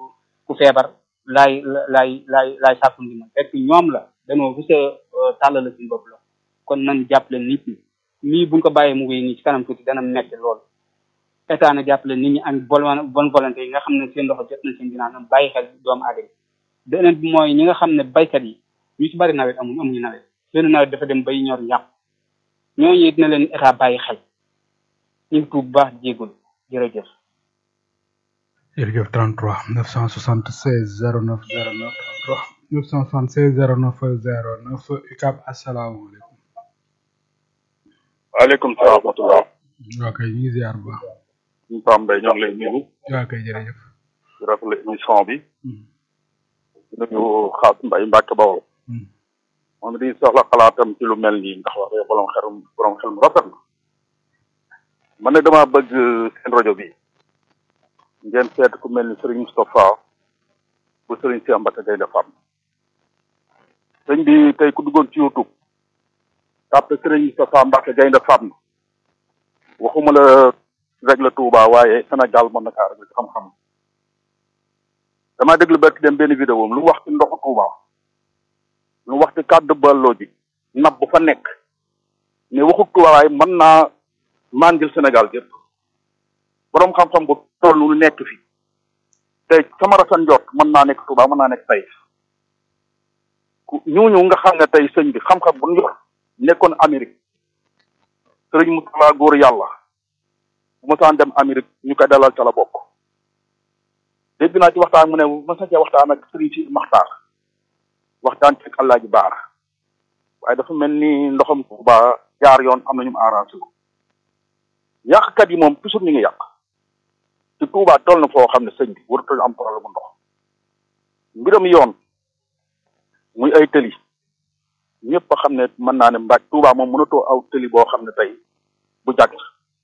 ku feebar laay laay laay laay sàkku ndimbal fekk ñoom la dañoo rus a tàllal suñu bopp la kon nan jàppale nit ñi lii buñ ko bàyyee mu wéy nii ci kanam tuuti dana metti lool état na jàppale nit ñi am bonne bonne volonté yi nga xam ne seen loxo jot na seen ginnaaw nam bàyyi xel doomu aadama beneen bi mooy ñi nga xam ne baykat yi ñu ci bari nawet amuñu amuñu nawet seen nawet dafa dem bay ñor yàqu ñooñu dina leen état bàyyi xel ñu ngi tuub baax jéegul jërëjëf jërëjëf 33 976 09 09 33 976 09 09 UCAB asalaamaaleykum. waaleykum salaam wa rahmatulah. waa kay ñu ngi ziar bu baax. ñu Pam Mbaye ñoo ngi lay nuyu. waa kay jërëjëf. di rafetlu émission bi. di nuyu Xaas Mbaye Mbacke Bawol. moom di soxla xalaatam ci lu mel nii ndax wax dëgg borom xel borom xel mu rafet na. man nag damaa bëgg seen rajo bi. ngeen seet ku mel ni Serigne Moustapha bu Serigne Cheikh Mbacke Gaynde Fatma. sëñ bi tey ku duggoon ci YouTube. tàppe Serigne Moustapha Mbacke Gaynde Fatma. waxuma la rek la Touba waaye Sénégal mën na kaa rek ci xam-xam damaa déglu barki dem benn vidéo lu wax ci ndoxu Touba lu wax ci kàddu balloo ji nab bu fa nekk mais waxu Touba waaye mën naa màndil Sénégal gépp boroom xam-xam bu toll lu nekk fi tey sama rafet njort mën naa nekk Touba mën naa nekk tey ñooñu nga xam ne tey sëñ bi xam-xam bu ñu yor nekkoon Amérique sëriñ Moustapha góor yàlla bu mosaan dem Amérique ñu koy dalal ca la bokk dégg naa ci waxtaan mu ne mos na cee waxtaan ak sëriñ si Maxtaar waxtaan ci Allah ji baar waaye dafa mel ni ndoxam Tuuba jaar yoon am na ñu mu arrangé ko yàqkat yi moom toujours ñu ngi yàq ci Tuuba toll na foo xam ne sëñ bi waratul am problème ndox mbiram yoon muy ay tëli ñëpp a xam ne mën naa ne mbaaj Touba moom mënatoo aw tëli boo xam ne tey bu jàgg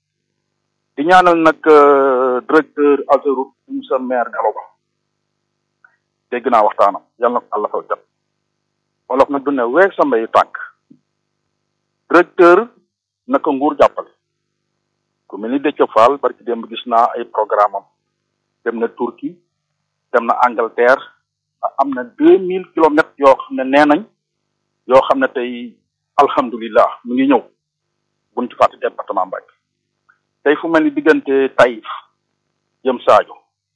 di ñaanal nag directeur Ageroute monsieur maire Gallo Ba dégg naa waxtaanam yal na ko àlla faw jot wolof nag du ne weeg sa mbayu tànk directeur naka nguur jàppale ku mel ni Déthié Fall barki démb gis naa ay programme am dem na Turquie dem na Angleterre am na deux mille kilomètres yoo xam ne nee nañ yoo xam ne tey alhamdulilah mu ngi ñëw buñ ci fàtte département Mbacké tey fu mel ni diggante Taïf jëm Sadio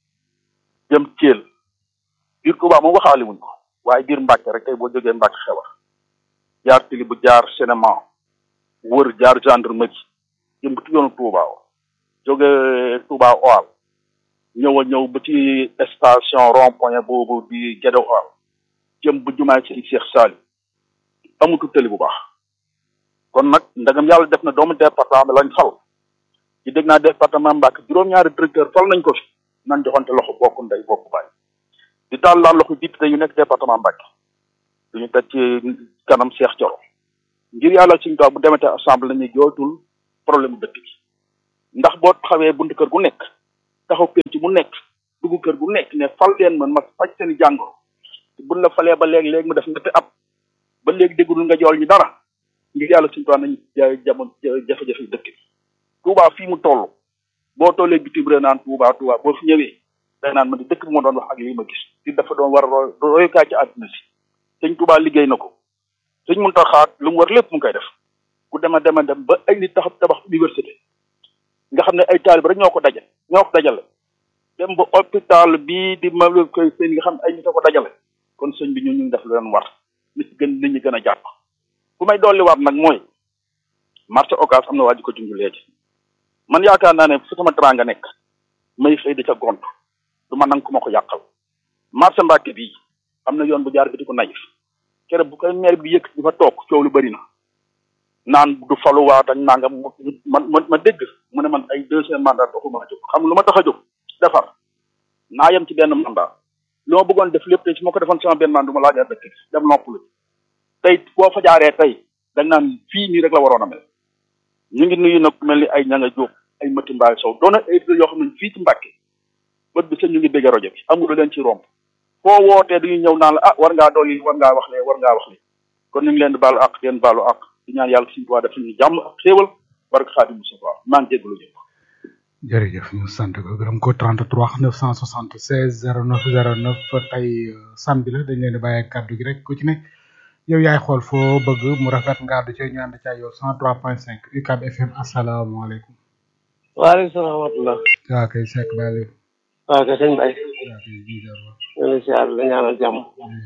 jëm Thiel biir Touba moom waxaale wuñ ko waaye biir Mbacké rek tey boo jógee Mbacké xewar jaar tili bu jaar cinéma wër jaar gendarmerie jëm ci yoonu Touba jóge Touba Oal ñëw a ñëw ba ci station rond point boobu di Guédé Oal jëm bu jumaay ci Cheikh Sali amutu tëli bu baax kon nag ndagam yàlla def na doomu département bi lañ fal ci dégg naa département Mbacké juróom-ñaari directeur fal nañ ko fi nan joxante loxo bokk ndey bokk baay di taal laan loxo député yu nekk département Mbacké duñu teg ci kanam Cheikh Thioro ngir yàlla suñu taw bu demetee assemblée la ñuy jooytul problème dëkk bi ndax boo taxawee buntu kër gu nekk taxaw penc mu nekk dugg kër gu nekk ne fal leen man ma faj seen i jàngoro buñ la falee ba léegi léegi mu def ñetti at ba léegi déggul nga jool ñi dara ngir yàlla suñu toit nañ jamono jafe-jafe dëkk bi Touba fii mu toll boo tollee bitim réew naan Touba Touba boo fi ñëwee day naan ma di dëkk bi ma doon wax ak lii ma gis di dafa doon war a royukaay ci àdduna si sëñ Touba liggéey na ko sëñ mun taxaat lu mu war lépp mu ngi koy def ku dema dema dem ba ay nit tax tabax université nga xam ne ay taalib rek ñoo ko dajale ñoo ko dajale dem ba hôpital bii di ma koy seen nga xam ne ay nit a ko dajale kon sëñ bi ñu ñu def lu leen war nit gën nit ñi gën a jàpp fu may dolliwaat nag mooy marché occas am na waa ji ko junj léegi man yaakaar naa ne fu sama teranga nekk may xëy da ca gont du ma nang ku ma ko yàqal marché Mbacké bii am na yoon bu jaar bi di ko nayif kere bu koy maire bi yëkk di fa toog coow lu bëri na naan du faluwaat ak nangam ma ma ma dégg mu ne man ay deuxième mandat doxuma a jóg xam lu ma tax a jóg defar naa yem ci benn mandat li ma bëggoon def lépp tey su ma ko defoon sama benn mandat du ma laajaat dëkk dem noppalu tey boo fa jaaree tey dañ naan fii nii rek la waroon a mel ñu ngi nuyu nag mel ni ay ñanga jóob ay mëti mbaay sow doona ay yoo xam ne fii ci Mbacké bët bi seen ñu ngi dégg rajo bi amul leen ci romb foo wootee dañuy ñëw naan la ah war ngaa dolli war ngaa wax lee war ngaa wax lee kon ñu ngi leen di baalu ak leen baalu ak di ñaan yàlla suñu tuwaa def suñu jàmm ak xéewal barke Xaadim Mustafa maa ngi jéggalu ñëpp jërëjëf ñu sant ko gërëm ko 33 976 09 09 tey samedi la dañ leen di bàyyi kàddu gi rek ku ci ne yow yaay xool foo bëgg mu rafet nga àddu ci ñu ànd ca yow 103.5 UCAB FM asalaamaaleykum. waaleykum salaam wa rahmatulah. waaw kay Seck Baye waaw kay sëñ Baye. waaw kay Bijar waaw. ñu ngi siyaar la ñaanal jàmm.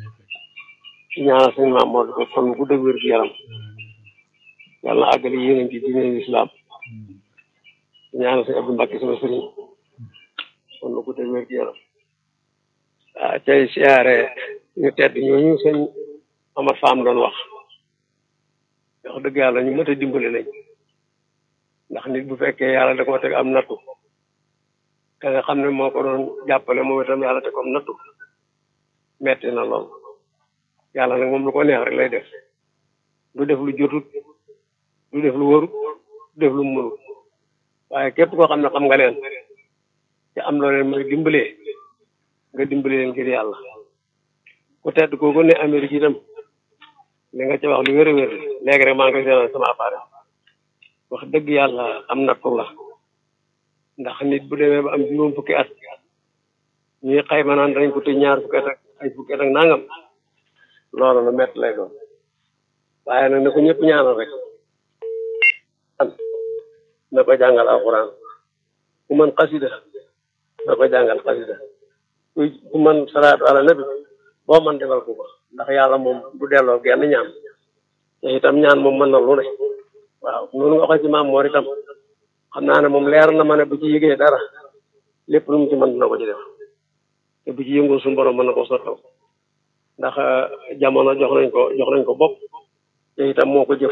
di ñaanal sëñ Maam Mor ko fan bu dëgg wér gu yaram. yàlla na àggali yéeneen ci diine islam. di ñaanal sëñ Abdou Mbacke sama sëriñ. fan bu dëgg wér gu yaram. ah tey siyaare ñu tedd ñooñu sëñ Amar Fam doon wax. wax dëgg yàlla ñu mët a dimbali lañ. ndax nit bu fekkee yàlla da ko teg am nattu. te nga xam ne moo ko doon jàppale moom itam yàlla te comme nattu metti na lool yàlla nag moom lu ko neex rek lay def du def lu jotut du def lu warut du def lu mënut waaye képp koo xam ne xam nga leen te am loo leen mooy dimbalee nga dimbale leen ngir yàlla ku tedd kooku ne Amérique itam li nga ci wax lu wér a wér léegi rek maa ngi koy seetaan sama appareil wax dëgg yàlla am nattu la ndax nit bu demee ba am juróom fukki at ñuy xayma naan dañ ko tëj ñaar fukki at ak ay fukki at ak nangam loolu lu métti lay doon waaye nag na ko ñëpp ñaanal rek an na ko jàngal alxuraan ku mën xasida na ko jàngal xasida ku ku mën salaatu ala nabi boo mën defal ko ko ndax yàlla moom du delloo genn ñaan te itam ñaan moom mën na lu ne waaw noonu nga waxee ci maam moor itam xam naa ne moom leer na ma ne bu ci yëgee dara lépp lu mu ci mën dina ko ci def te bu ci yëngoo suñu borom mën na ko sottal ndax jamono jox nañ ko jox nañ ko bopp te itam moo ko jëf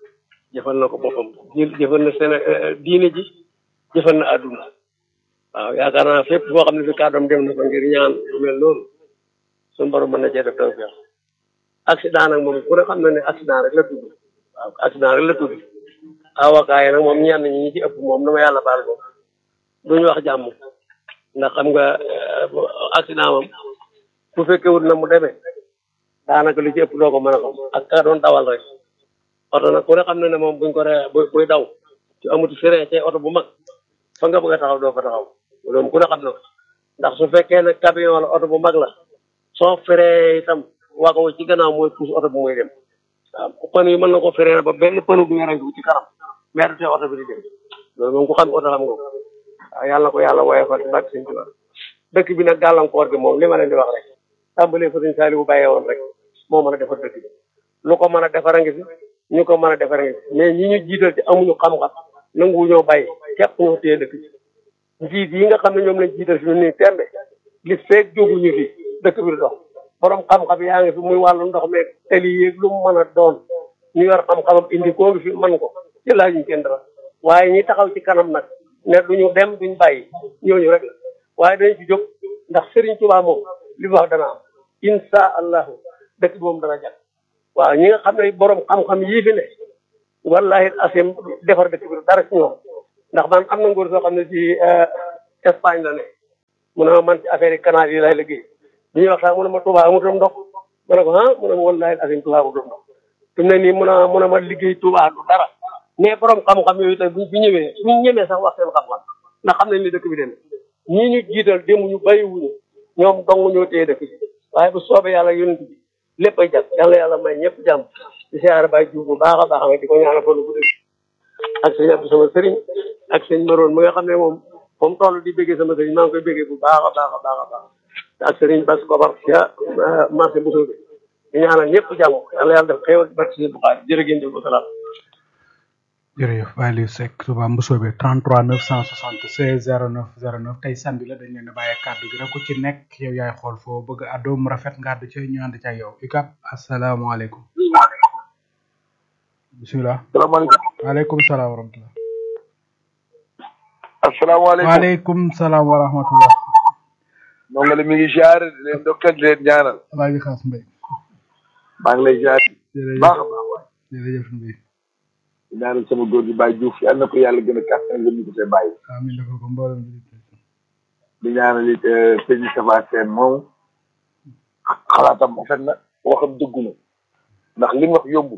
jëfal na ko boppam jëfal na seen diine ji jëfal na àdduna waaw yaakaar naa fépp foo xam ne fi kàddoom dem na fa ngir ñaan lu mel noonu suñu borom mën na cee def tawfeex accident nag moom ku ne xam na ne accident rek la tudd waaw accident rek la tudd avocat yi nag moom ñenn ñi ñi ci ëpp moom dama yàlla baal moom duñu wax jàmm ndax xam nga accident moom bu fekkee wut na mu demee daanaka li ci ëpp doo ko mën a xam ak ka doon dawal rek oto nag ku ne xam na ne moom buñ ko re buy daw ci amuti frein ci oto bu mag fa nga bëgg a taxaw doo fa taxaw loolu ku ne xam na ko ndax su fekkee ne camion la oto bu mag la soo frein itam wago ci gannaaw mooy pousse oto bu muy dem waaw pën yi mën na ko frein ba benn pënu bu ñerantu ci kanam mais du tee oto bi di dem loolu moom ku xam oto xam nga ko waaw yàlla ko yàlla woye fa bak sëñ Tuubaa dëkk bi nag gàllankoor bi moom li ma leen di wax rek tàmbalee fa sëñ Saaliwu bàyyee woon rek moo mën a defar dëkk bi lu ko mën a defar a ngi fi ñu ko mën a defar a ngi fi mais ñi ñu jiital ci amuñu xam-xam nangu ñoo bàyyi képp ñoo téye dëkk bi njiit yi nga xam ne ñoom lañ jiital fi nii tembe li feeg jóguñu fi dëkk bi du dox borom xam-xam yaa ngi fi muy wàllu ndox meeg teli yéeg lu mu mën a doon ñu yor xam-xamam indi koo ngi fi mën ko ci laajuñ kenn dara waaye ñi taxaw ci kanam nag ne duñu dem duñ bàyyi ñooñu rek la waaye dañ ci jóg ndax Serigne Touba moom li mu wax dana am insha allahu dëkk bi moom dana jag waaw ñi nga xam ne borom xam-xam yii fi ne wallahi asim defar dëkk bi dara ci ñoom ndax man am na ngóor soo xam ne ci Espagne la ne mu ne ma man ci affaire yi canal yi lay liggéey bi ñuy waxtaan mu ne ma Touba amutum ndox ma ne ko ah mu ne ma wallahi asim Touba amutum ndox fi mu ne nii mun a mun a ma liggéey Touba du dara mais borom xam-xam yooyu tey buñ fi ñëwee buñ ñemee sax wax seen xam-xam ndax xam nañ ni dëkk bi dem ñii ñu jiital demuñu bàyyiwuñu ñoom dong ñoo téye dëkk bi waaye bu soobee yàlla yonent bi lépp ay jàpp yàlla yàlla may ñëpp jàmm di siyaare Baye Diouf bu baax a baax nga di ko ñaanal fa lu gudd ak sëñ Abdou sama sëriñ ak sëñ Maroon mi nga xam ne moom moom toll di bëggee sama sëriñ maa ngi koy bëggee bu baax a baax a baax a baax ak sëriñ Bass Kobar ya marché bu soobee di ñaanal ñëpp jàmm yàlla yàlla def xéewal ci barke si Buxaari jërë ngeen jëf wasalaam jërëjëf Baye Liou Seck Touba Mbousobé 33 976 09 09 tey samedi la dañ leen a bàyyi kàddu gi rek ku ci nekk yow yaay xool foo bëgg a àddoo mu rafet nga àddu ci ñu ànd ci ak yow UCAB asalaamaaleykum. bisimilah. salaamaaleykum. waaleykum salaam wa rahmatulah. asalaamaaleykum. waaleykum salaam wa rahmatulah. ndongo li mi ngi ziare di leen dokkal di leen ñaanal. Alaaji Xaas Mbay. maa ngi lay ziare. jërëjëf baax a baax waay. jërëjëf Mbay. di ñaanal sama góor gi Baye Diouf yal na ko yàlla gën a kàttan gën ñu ko see bàyyi. amiin dafa ko mboolem bi. di ñaanal it sëñ Safa Seen moom xalaatam rafet na waxam dëggu na ndax li mu wax yóbbu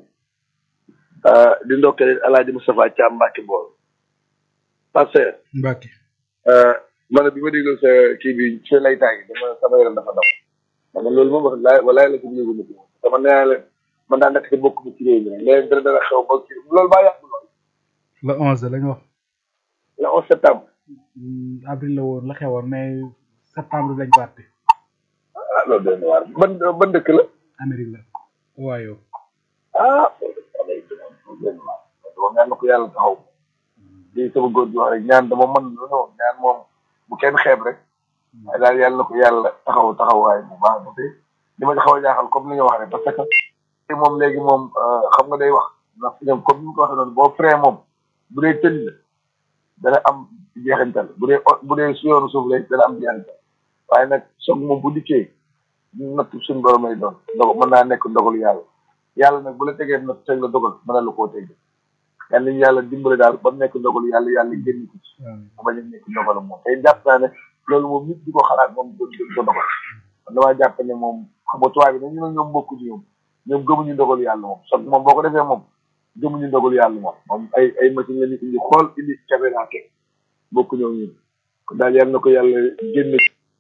di ndokkale El Hadj Moustapha Thiam Mbacke Mbool. parce que Mbacke. ma ne bi ma déglu sa kii bi sa laytaay gi dama sama yaram dafa daw dama loolu moom wax laay walaay la ko yëgu ma ci moom dama nee la man daa nekk te bokk ci réew mi rek léegi dara dara xew ba kii loolu baa yàgg lool le onze lañu wax le onze septembre avril la woon la xewoon mais septembre lañ ko àtte ah loolu doy na waar ban ban dëkk la Amérique la waayo ah moom ñaan na ko yàlla taxaw di sama góor gi wax rek ñaan dama mën lu noonu ñaan moom bu kenn xeeb rek waaye daal yàlla na ko yàlla taxaw taxawaay bu baax ba tey li ma ci xaw a jaaxal comme li nga wax rek parce que moom léegi moom xam nga day wax ndax ñoom comme ni nga ko waxee noonu boo frein moom bu dee tënk la dana am jeexintal bu dee bu dee su yoonu suuf lay dana am jeexintal waaye nag soog moom bu dikkee natt suñu borom lay doon ndog mën naa nekk ndogalu yàlla yàlla nag bu la tegee natt teg la dogal mën na la koo teg yàlla nañu yàlla dimbale daal ba mu nekk ndogalu yàlla yàlla génn ko ci mu bañ a nekk ndogalu moom tey jàpp naa ne loolu moom nit di ko xalaat moom do do dogal man damaa jàpp ne moom xam nga tubaab bi dañu ne ñoom bokkuñu ñoom ñoom gëmuñu ndogalu yàlla moom soog moom boo ko defee moom gëmuñu ndogalu yàlla moom moom ay ay machine la ñu indi xool indi caméra teg bokku ñoom ñun kon daal yàlla na ko yàlla génne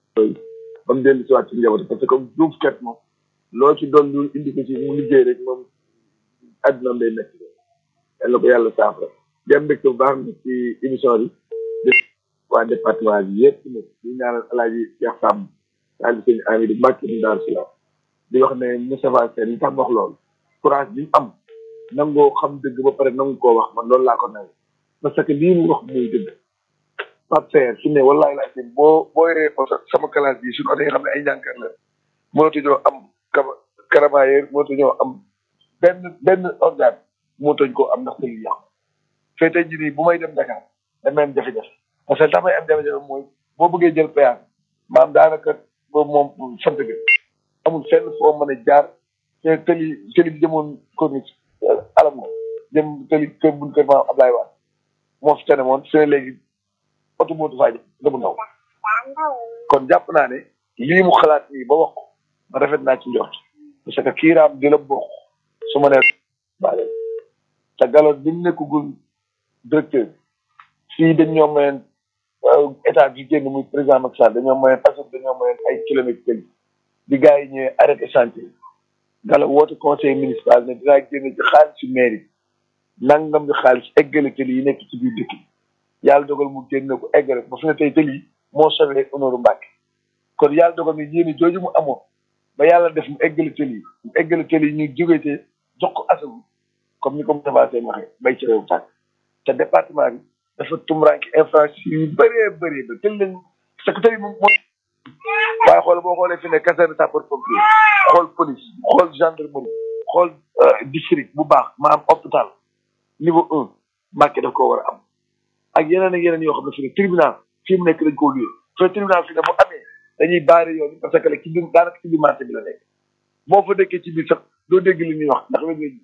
ba mu dellu si waat ci njaboot parce que comme juuf kat moom loo ci doon lu indi ko ci mu liggéey rek moom àdduna day nekk yàlla na ko yàlla saafara di am mbégte bu baax nag ci émission bi def waa département bi yëpp nag di ñaanal alaaji Cheikh Samb daal di sëñ Amidou Mbacke mu Daaru Salaam di wax ne Moustapha Sène li tax ma wax loolu courage bi mu am nangoo xam dëgg ba pare nangu koo wax man loolu laa ko nawe parce que lii mu wax muy dëgg Pape Seer su ne wallahi laa ci boo boo yoree oto sama classe bi suñu oto yi nga xam ne ay njànkat la mënatuñoo am kaba karamayeer mënatuñoo am benn benn organe mënatuñ koo am ndax tëli yàqu fee tey jii nii bu may dem Dakar damay am jafe-jafe parce que tax may am jafe-jafe mooy boo bëggee jël péage maam daanaka boobu moom sant ga amul fenn foo mën a jaar te tëli tëli bi jëmoon corniche alam ko jëm tëli kër buñ kër maam Ablaye Wade moo fi tane moon su ne léegi oto mootu faa jëm damu ndaw kon jàpp naa ne lii mu xalaat nii ba wax ko ma rafet naa ci njort parce que kiiraam di la bokk su ma nee baale te galo bi mu nekkagul directeur fii dañ ñoo mayoon état bi génn muy président Macky Sall dañoo mayoon asut dañoo mayoon ay kilomètres tëli di gars yi ñëwee arrêté chantier galo woote conseil municipal ne dinaa génn ci xaalisu mairie nangam bi xaalis eggale tëli yi nekk ci biir dëkk bi yàlla dogal mu génn ko eggale ba fi ne tey tëli moo sauvé Honorou Mbacke kon yàlla dogal ni yéen jooju mu amoon ba yàlla def mu eggale tëli mu eggale tëli ñu jógete jox ko asagu comme ni ko Moustapha Sène waxee bay ci réew tàkk te département bi dafa tumuraanke infrastructure yu bëree bëri ba tël lañ parce que tëli moom moo waaye xool boo xoolee fi ne caserne sapeur pompier xool police xool gendarmerie xool district bu baax maanaam hôpital niveau un Mbacke daf ko war a am ak yeneen ak yeneen yoo xam ne fi ne tribunal fii mu nekk dañ koo luyee te tribunal fi ne bu amee dañuy baare yoon parce que ci biir daanaka ci biir marché bi la nekk boo fa dëkkee ci biir sax doo dégg li ñuy wax ndax wér nga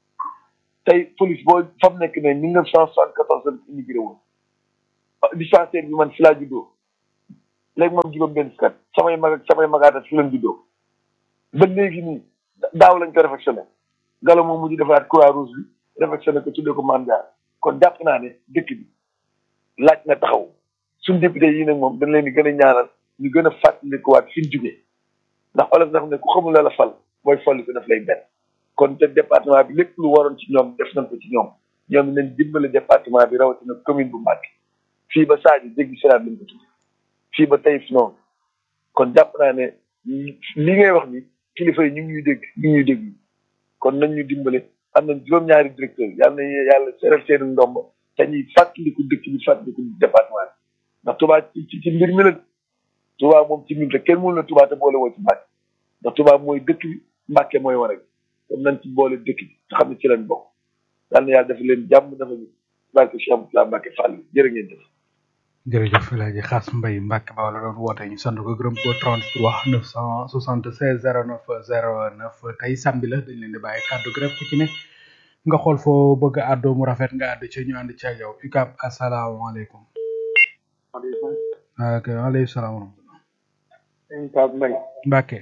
tey police boo fa mu nekk ne mille neuf cent soixante quatorze la immigré woon dispensaire bi man fi laa juddoo léegi moom juróom benn fukkat samay mag ak samay magaatat fi lañ juddoo ba léegi nii daaw lañ ko réfectionné galo moom mujj defaat croix rouge bi réfectionné ko tuddee ko mandat kon jàpp naa ne dëkk bi laaj na taxaw suñ député yi nag moom dañ leen di gën a ñaanal ñu gën a fàttalikuwaat fi ñu jugee ndax olof dafa ne ku xamul la la fal mooy folli ko daf lay benn kon te département bi lépp lu waroon ci ñoom def nañ ko ci ñoom ñoom nañ dimbale département bi rawatina commune bu Mbacké fii ba Sadio jéggi siraat lañ ko tuddee fii ba Taïf noonu kon jàpp naa ne li ngay wax ni kilifa yi ñu ngi ñuy dégg ñu ngi ñuy dégg kon nañ ñu dimbale am nañ juróom-ñaari directeur yàlla na yàlla seeral seen ndomb te ñuy fàttaliku dëkk bi fàttaliku département bi ndax Touba ci ci mbir mi la Touba moom ci mbir te kenn mënu la Touba te boole woo ci Mbàkke ndax Touba mooy dëkk bi Mbàkke mooy war a kon nañ ci boole dëkk bi te xam ne ci lañ bokk yàlla na yàlla dafa leen jàmm dafa ñu barke Cheikh Moussa Mbàkke Fall jërë ngeen jëf jërëjëf El Hadj Xaas Mbaye Mbacke Ba la doon woote ñu sant ko gërëm ko 33 976 09 09 tey samedi la dañ leen di bàyyi kàddu gi rek ku ci ne nga xool foo bëgg a àddoo mu rafet nga àdd ci ñu ànd ci ak yow UCAB asalaamaaleykum. waaleykum ok waaleykum salaam wa rahmatulah. sëñ Pape Mbaye Mbacke.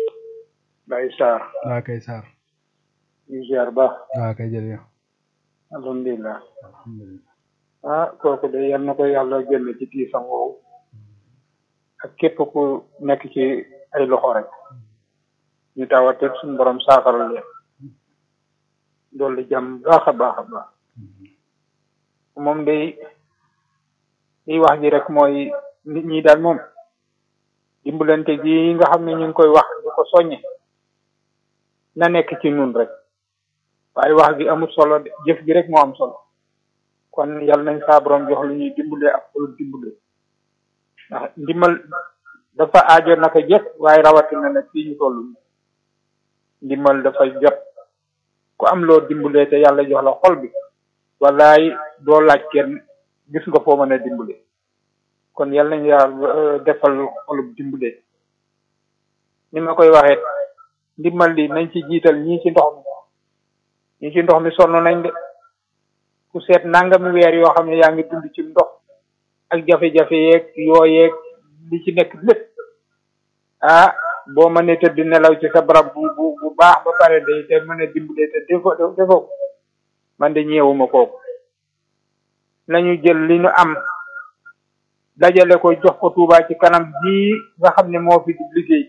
Baye Sarr waa kay Sarr. ñu ziar baax waa kay jërëjëf. alhamdulilah alhamdulilah. ah kooku de yal na ko yàlla génn ci tiisam woowu ak képp ku nekk ci ay loxo rek ñu tawat suñu borom saafara leen dolli jàmm baax a baax a baax moom day liy wax ji rek mooy nit ñi daal moom dimbalante gi nga xam ne ñu ngi koy wax di ko soññe na nekk ci nun rek waaye wax gi amul solo de jëf gi rek moo am solo kon yàlla nañ saa borom jox lu ñuy dimbalee ak lu dimbale ndax ndimbal dafa aajo naka jëf waaye rawatina nag fii ñu toll ndimbal dafa jot ku am loo dimbalee te yàlla jox la xol bi wallaay doo laaj kenn gis nga foo mën a dimbale kon yàlla nañ yàlla defal xolub dimbale ni ma koy waxee ndimbal li nañ ci jiital ñii ci ndox mi ñii ci ndox mi sonn nañ de ku seet nangami weer yoo xam ne yaa ngi dund ci ndox ak jafe-jafe yeeg yoo yeeg li ci nekk lépp ah boo mënee tëdd nelaw ci sa barab bu bu bu baax ba pare day te mën a dimbale te defo defoo man de ñeewuma kooku nañu jël li ñu am dajale ko jox ko Touba ci kanam ji nga xam ne moo fi di liggéey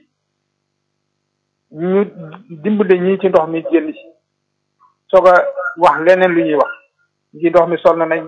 ñu dimbale ñii ci ndox mi génn ci soog a wax leneen lu ñuy wax ci ndox mi sonn nañ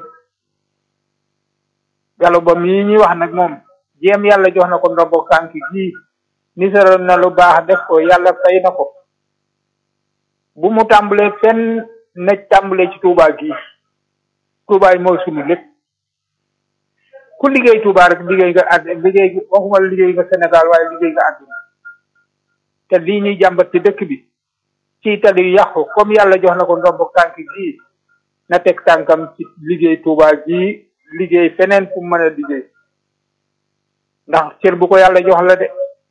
galo ba mii ñuy wax nag moom jéem yàlla jox na ko ndombo tànk gii nisaroon na lu baax def ko yàlla fay na ko bu mu tàmbalee fenn na tàmbalee ci Touba gii Touba yi mooy sunu lépp ku liggéey Touba rek liggéey nga àdd liggéey waxuma liggéey nga Sénégal waaye liggéey nga àdduna te lii ñuy jàmbat ci dëkk bi ci tali yu yàqu comme yàlla jox na ko ndombo tànk gii na teg tànkam ci liggéey Touba gii liggéey feneen fu mu mën a liggéey ndax cër bu ko yàlla jox la de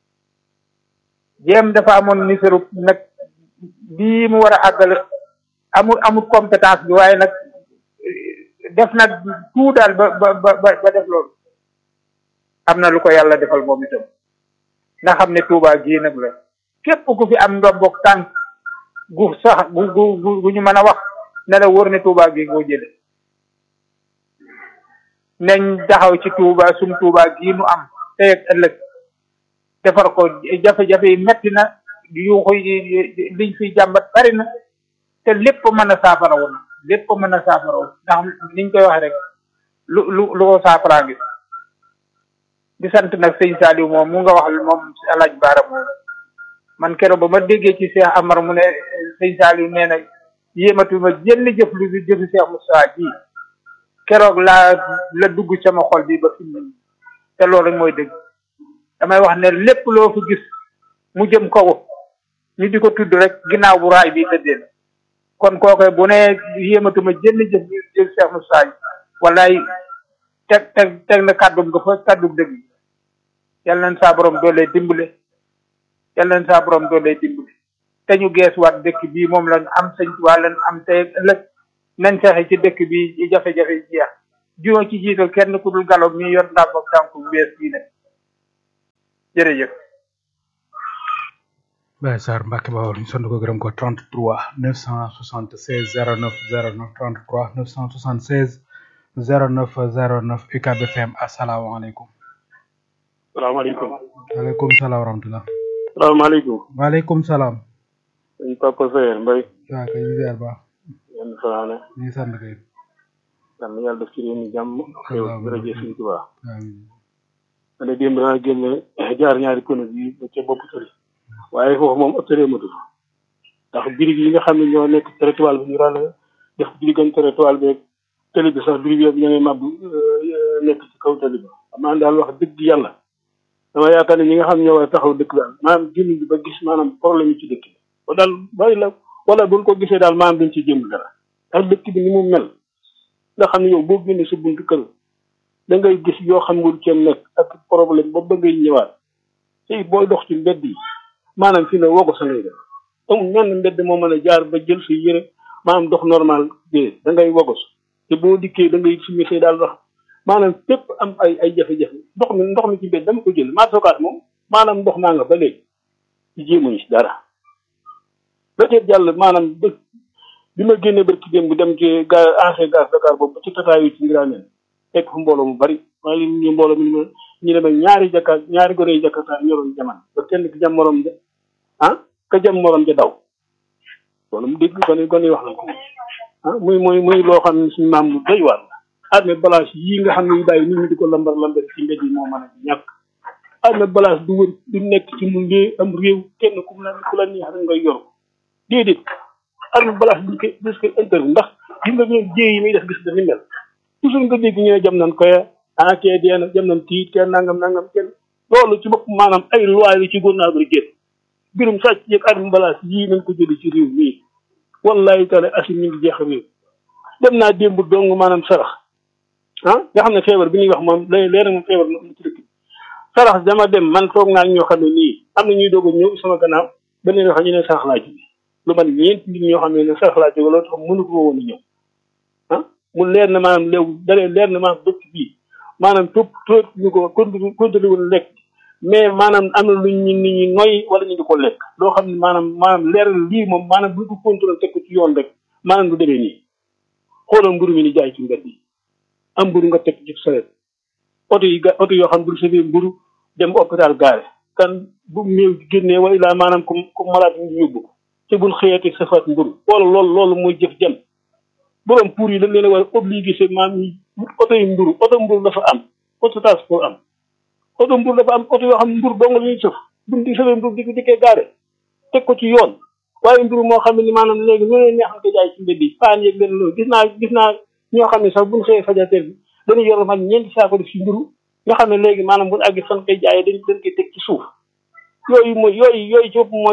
jéem dafa amoon niseru nag bii mu war a àggale amul amul compétence bi waaye nag def na tout daal ba ba ba ba def loolu am na lu ko yàlla defal moom itam nga xam ne Touba gii nag la képp ku fi am ndombok tànk gu sax gu gu gu ñu mën a wax ne la wóor ne Touba gii ngoo jële nañ taxaw ci Touba suñ Touba gii nu am tey ak ëllëg defar ko jafe-jafe yi metti na yuuxu yi liñ fi jàmbat bari na te lépp mën a saafara woon lépp mën a saafara woon ndax niñ koy wax rek lu lu lu ko saafaraa ngi di sant nag sëñ Saliou moom mu nga wax moom alaaj baara moom man keroog ba ma déggee ci Cheikh Amar mu ne sëñ Saliou nee na yéematuma jënn jëf lu bi jëfi Cheikh Moussa ji keroog laa la dugg sama xol bi ba fi mu te loolu rek mooy dëgg damay wax ne lépp loo fi gis mu jëm kaw ñu di ko tudd rek ginnaaw bu raay bi tëddee kon kooke bu ne yéematuma jënn jëf lu jëf Cheikh Moussa ji wallaay teg teg teg na kàddum nga fa kàddum dëgg yal nañ saa borom doolee dimbale yal nañ saa borom doolee dimbale te ñu geesuwaat dëkk bii moom lañ am sëñ waa lañ am tey ëllëg nañ fexe ci dëkk bi jafe-jafe jeex juróom ci jiital kenn ku dul galo mi yor ndam ak tànk bu bees bii ne jërëjëf Baye Sarr Mbacke Bawol ñu sant ko gërëm ko 33 976 09 09 33 976 09 09 UCAB FM asalaamaaleykum. salaamaaleykum. waaleykum salaam wa rahmatulah. salaamaaleykum. waaleykum salaam. sëñ Papa Seye Mbaye. waaw kay ñu ziar baax. yenn fanaane. ñu ngi sant kay. yàlla na yàlla def ci réew mi jàmm. xew jërëjëf sëñ Tuubaa. amiin. ma ne démb naa génn jaar ñaari kono bi ba ca bopp tëri. waaye foofu moom ëpp tëree matul. ndax birig yi nga xam ne ñoo nekk territoire bi ñu ràll def diggante territoire bi tëli bi sax birig yëpp ñoo ngi màbb nekk ci kaw tëli bi. xam naa daal wax dëgg yàlla. dama yaakaar ne ñi nga xam ne ñoo war a taxaw dëkk daal maanaam génn bi ba gis maanaam problème yi ci dëkk bi ba daal bari la wala buñ ko gisee daal maanaam duñ ci jëm dara ndax dëkk bi ni mu mel nga xam ne yow boo génnee sa buntu kër da ngay gis yoo xam nga cee nekk ak problème ba ba ngay ñëwaat tey booy dox ci mbedd yi maanaam fi ne wogo sa ngay def amul menn mbedd moo mën a jaar ba jël sa yére maanaam dox normal dee da ngay wogos te boo dikkee da ngay summi say daal wax maanaam fépp am ay ay jafe-jafe ndox mi ndox mi ci mbedd dama ko jël maa sookaat moom maanaam ndox maa nga ba léegi ci jéemuñu si dara peut-être jàll maanaam dëkk bi ma génnee barki dem bu dem ci ga ancien gaz Dakar boobu ba ci tataayu ci ngiraaneen fekk fa mbooloo mu bari maa ngi leen ñu mbooloo mi ñu ñu demee ñaari jakka ñaari gone yi jakarta ñoroon jaman ba kenn ki jam morom ja ah ka jam morom ja daw loolu mu dégg gone gone yi wax na ko ah muy muy muy loo xam ne suñu maam lu doy waar la armée balance yii nga xam ne yu bàyyi nit ñi di ko lambar lambar ci mbedd yi moo mën a ñàkk armée balance du wër du nekk ci mu réew am réew kenn ku mu la ku la neex rek ngay yor déedéet armée balance duñ koy des koy interview ndax gis nga ñoom jéey yi muy def gis dañu mel toujours nga dégg ñu ne jam nañ koy ah kee dee na jam nañ tiit kenn nangam nangam kenn loolu ci bopp maanaam ay loi yi ci gouvernement bi génn mbirum sàcc yeeg armée balance yii nañ ko jëli ci réew mii wallahi taala asim ñu ngi jeex réew dem naa démb dong maanaam sarax ah nga xam ne feebar bi ñuy wax moom lay leer na moom feebar na am ci dëkk bi sarax dama dem man toog naa ñoo xam ne nii am na ñuy doog a ñëw sama gannaaw beneen wax ñu ne sarax laa jóge lu man ñeent nit ñoo xam ne ne sarax laa jóge loolu tax mënu ko woon a ñëw ah mu leer na maanaam léew dalee leer na maanaam dëkk bii maanaam topp topp ñu ko contrôlé contrôlé woon lekk mais maanaam am na lu ñu nit ñi noy wala ñu di ko lekk loo xam ne maanaam maanaam leeral lii moom maanaam bu ñu ko contrôlé teg ko ci yoon rek maanaam du demee nii xoolal mburu mi ni jaay ci mbedd yi am mburu nga teg ci saret oto yi ga oto yoo xam ne bu safee mburu dem hôpital gaare kan bu néew génnee wa ilaa maanaam comme comme malade ñu yóbbu ko te buñ xëyatee safaat mburu wala loolu loolu mooy jëf jëm borom pour yi dañ leen a war a obligé seen maam yi oto yi mburu oto mburu dafa am oto transport am oto mburu dafa am oto yoo xam ne mburu dong la ñuy sëf buñ di safee mburu di ko dikkee gaare teg ko ci yoon waaye mburu moo xam ne ni maanaam léegi ñu leen neexal ko jaay ci mbedd yi paan yeeg leen loolu gis naa gis naa ñoo xam ne sax buñ xëyee fajateer bi dañuy yor man ñeenti saako def ci mburu nga xam ne léegi maanaam buñ àggi fan koy jaayee dañ dañ koy teg ci suuf yooyu mooy yooyu yooyu ci bopp mooy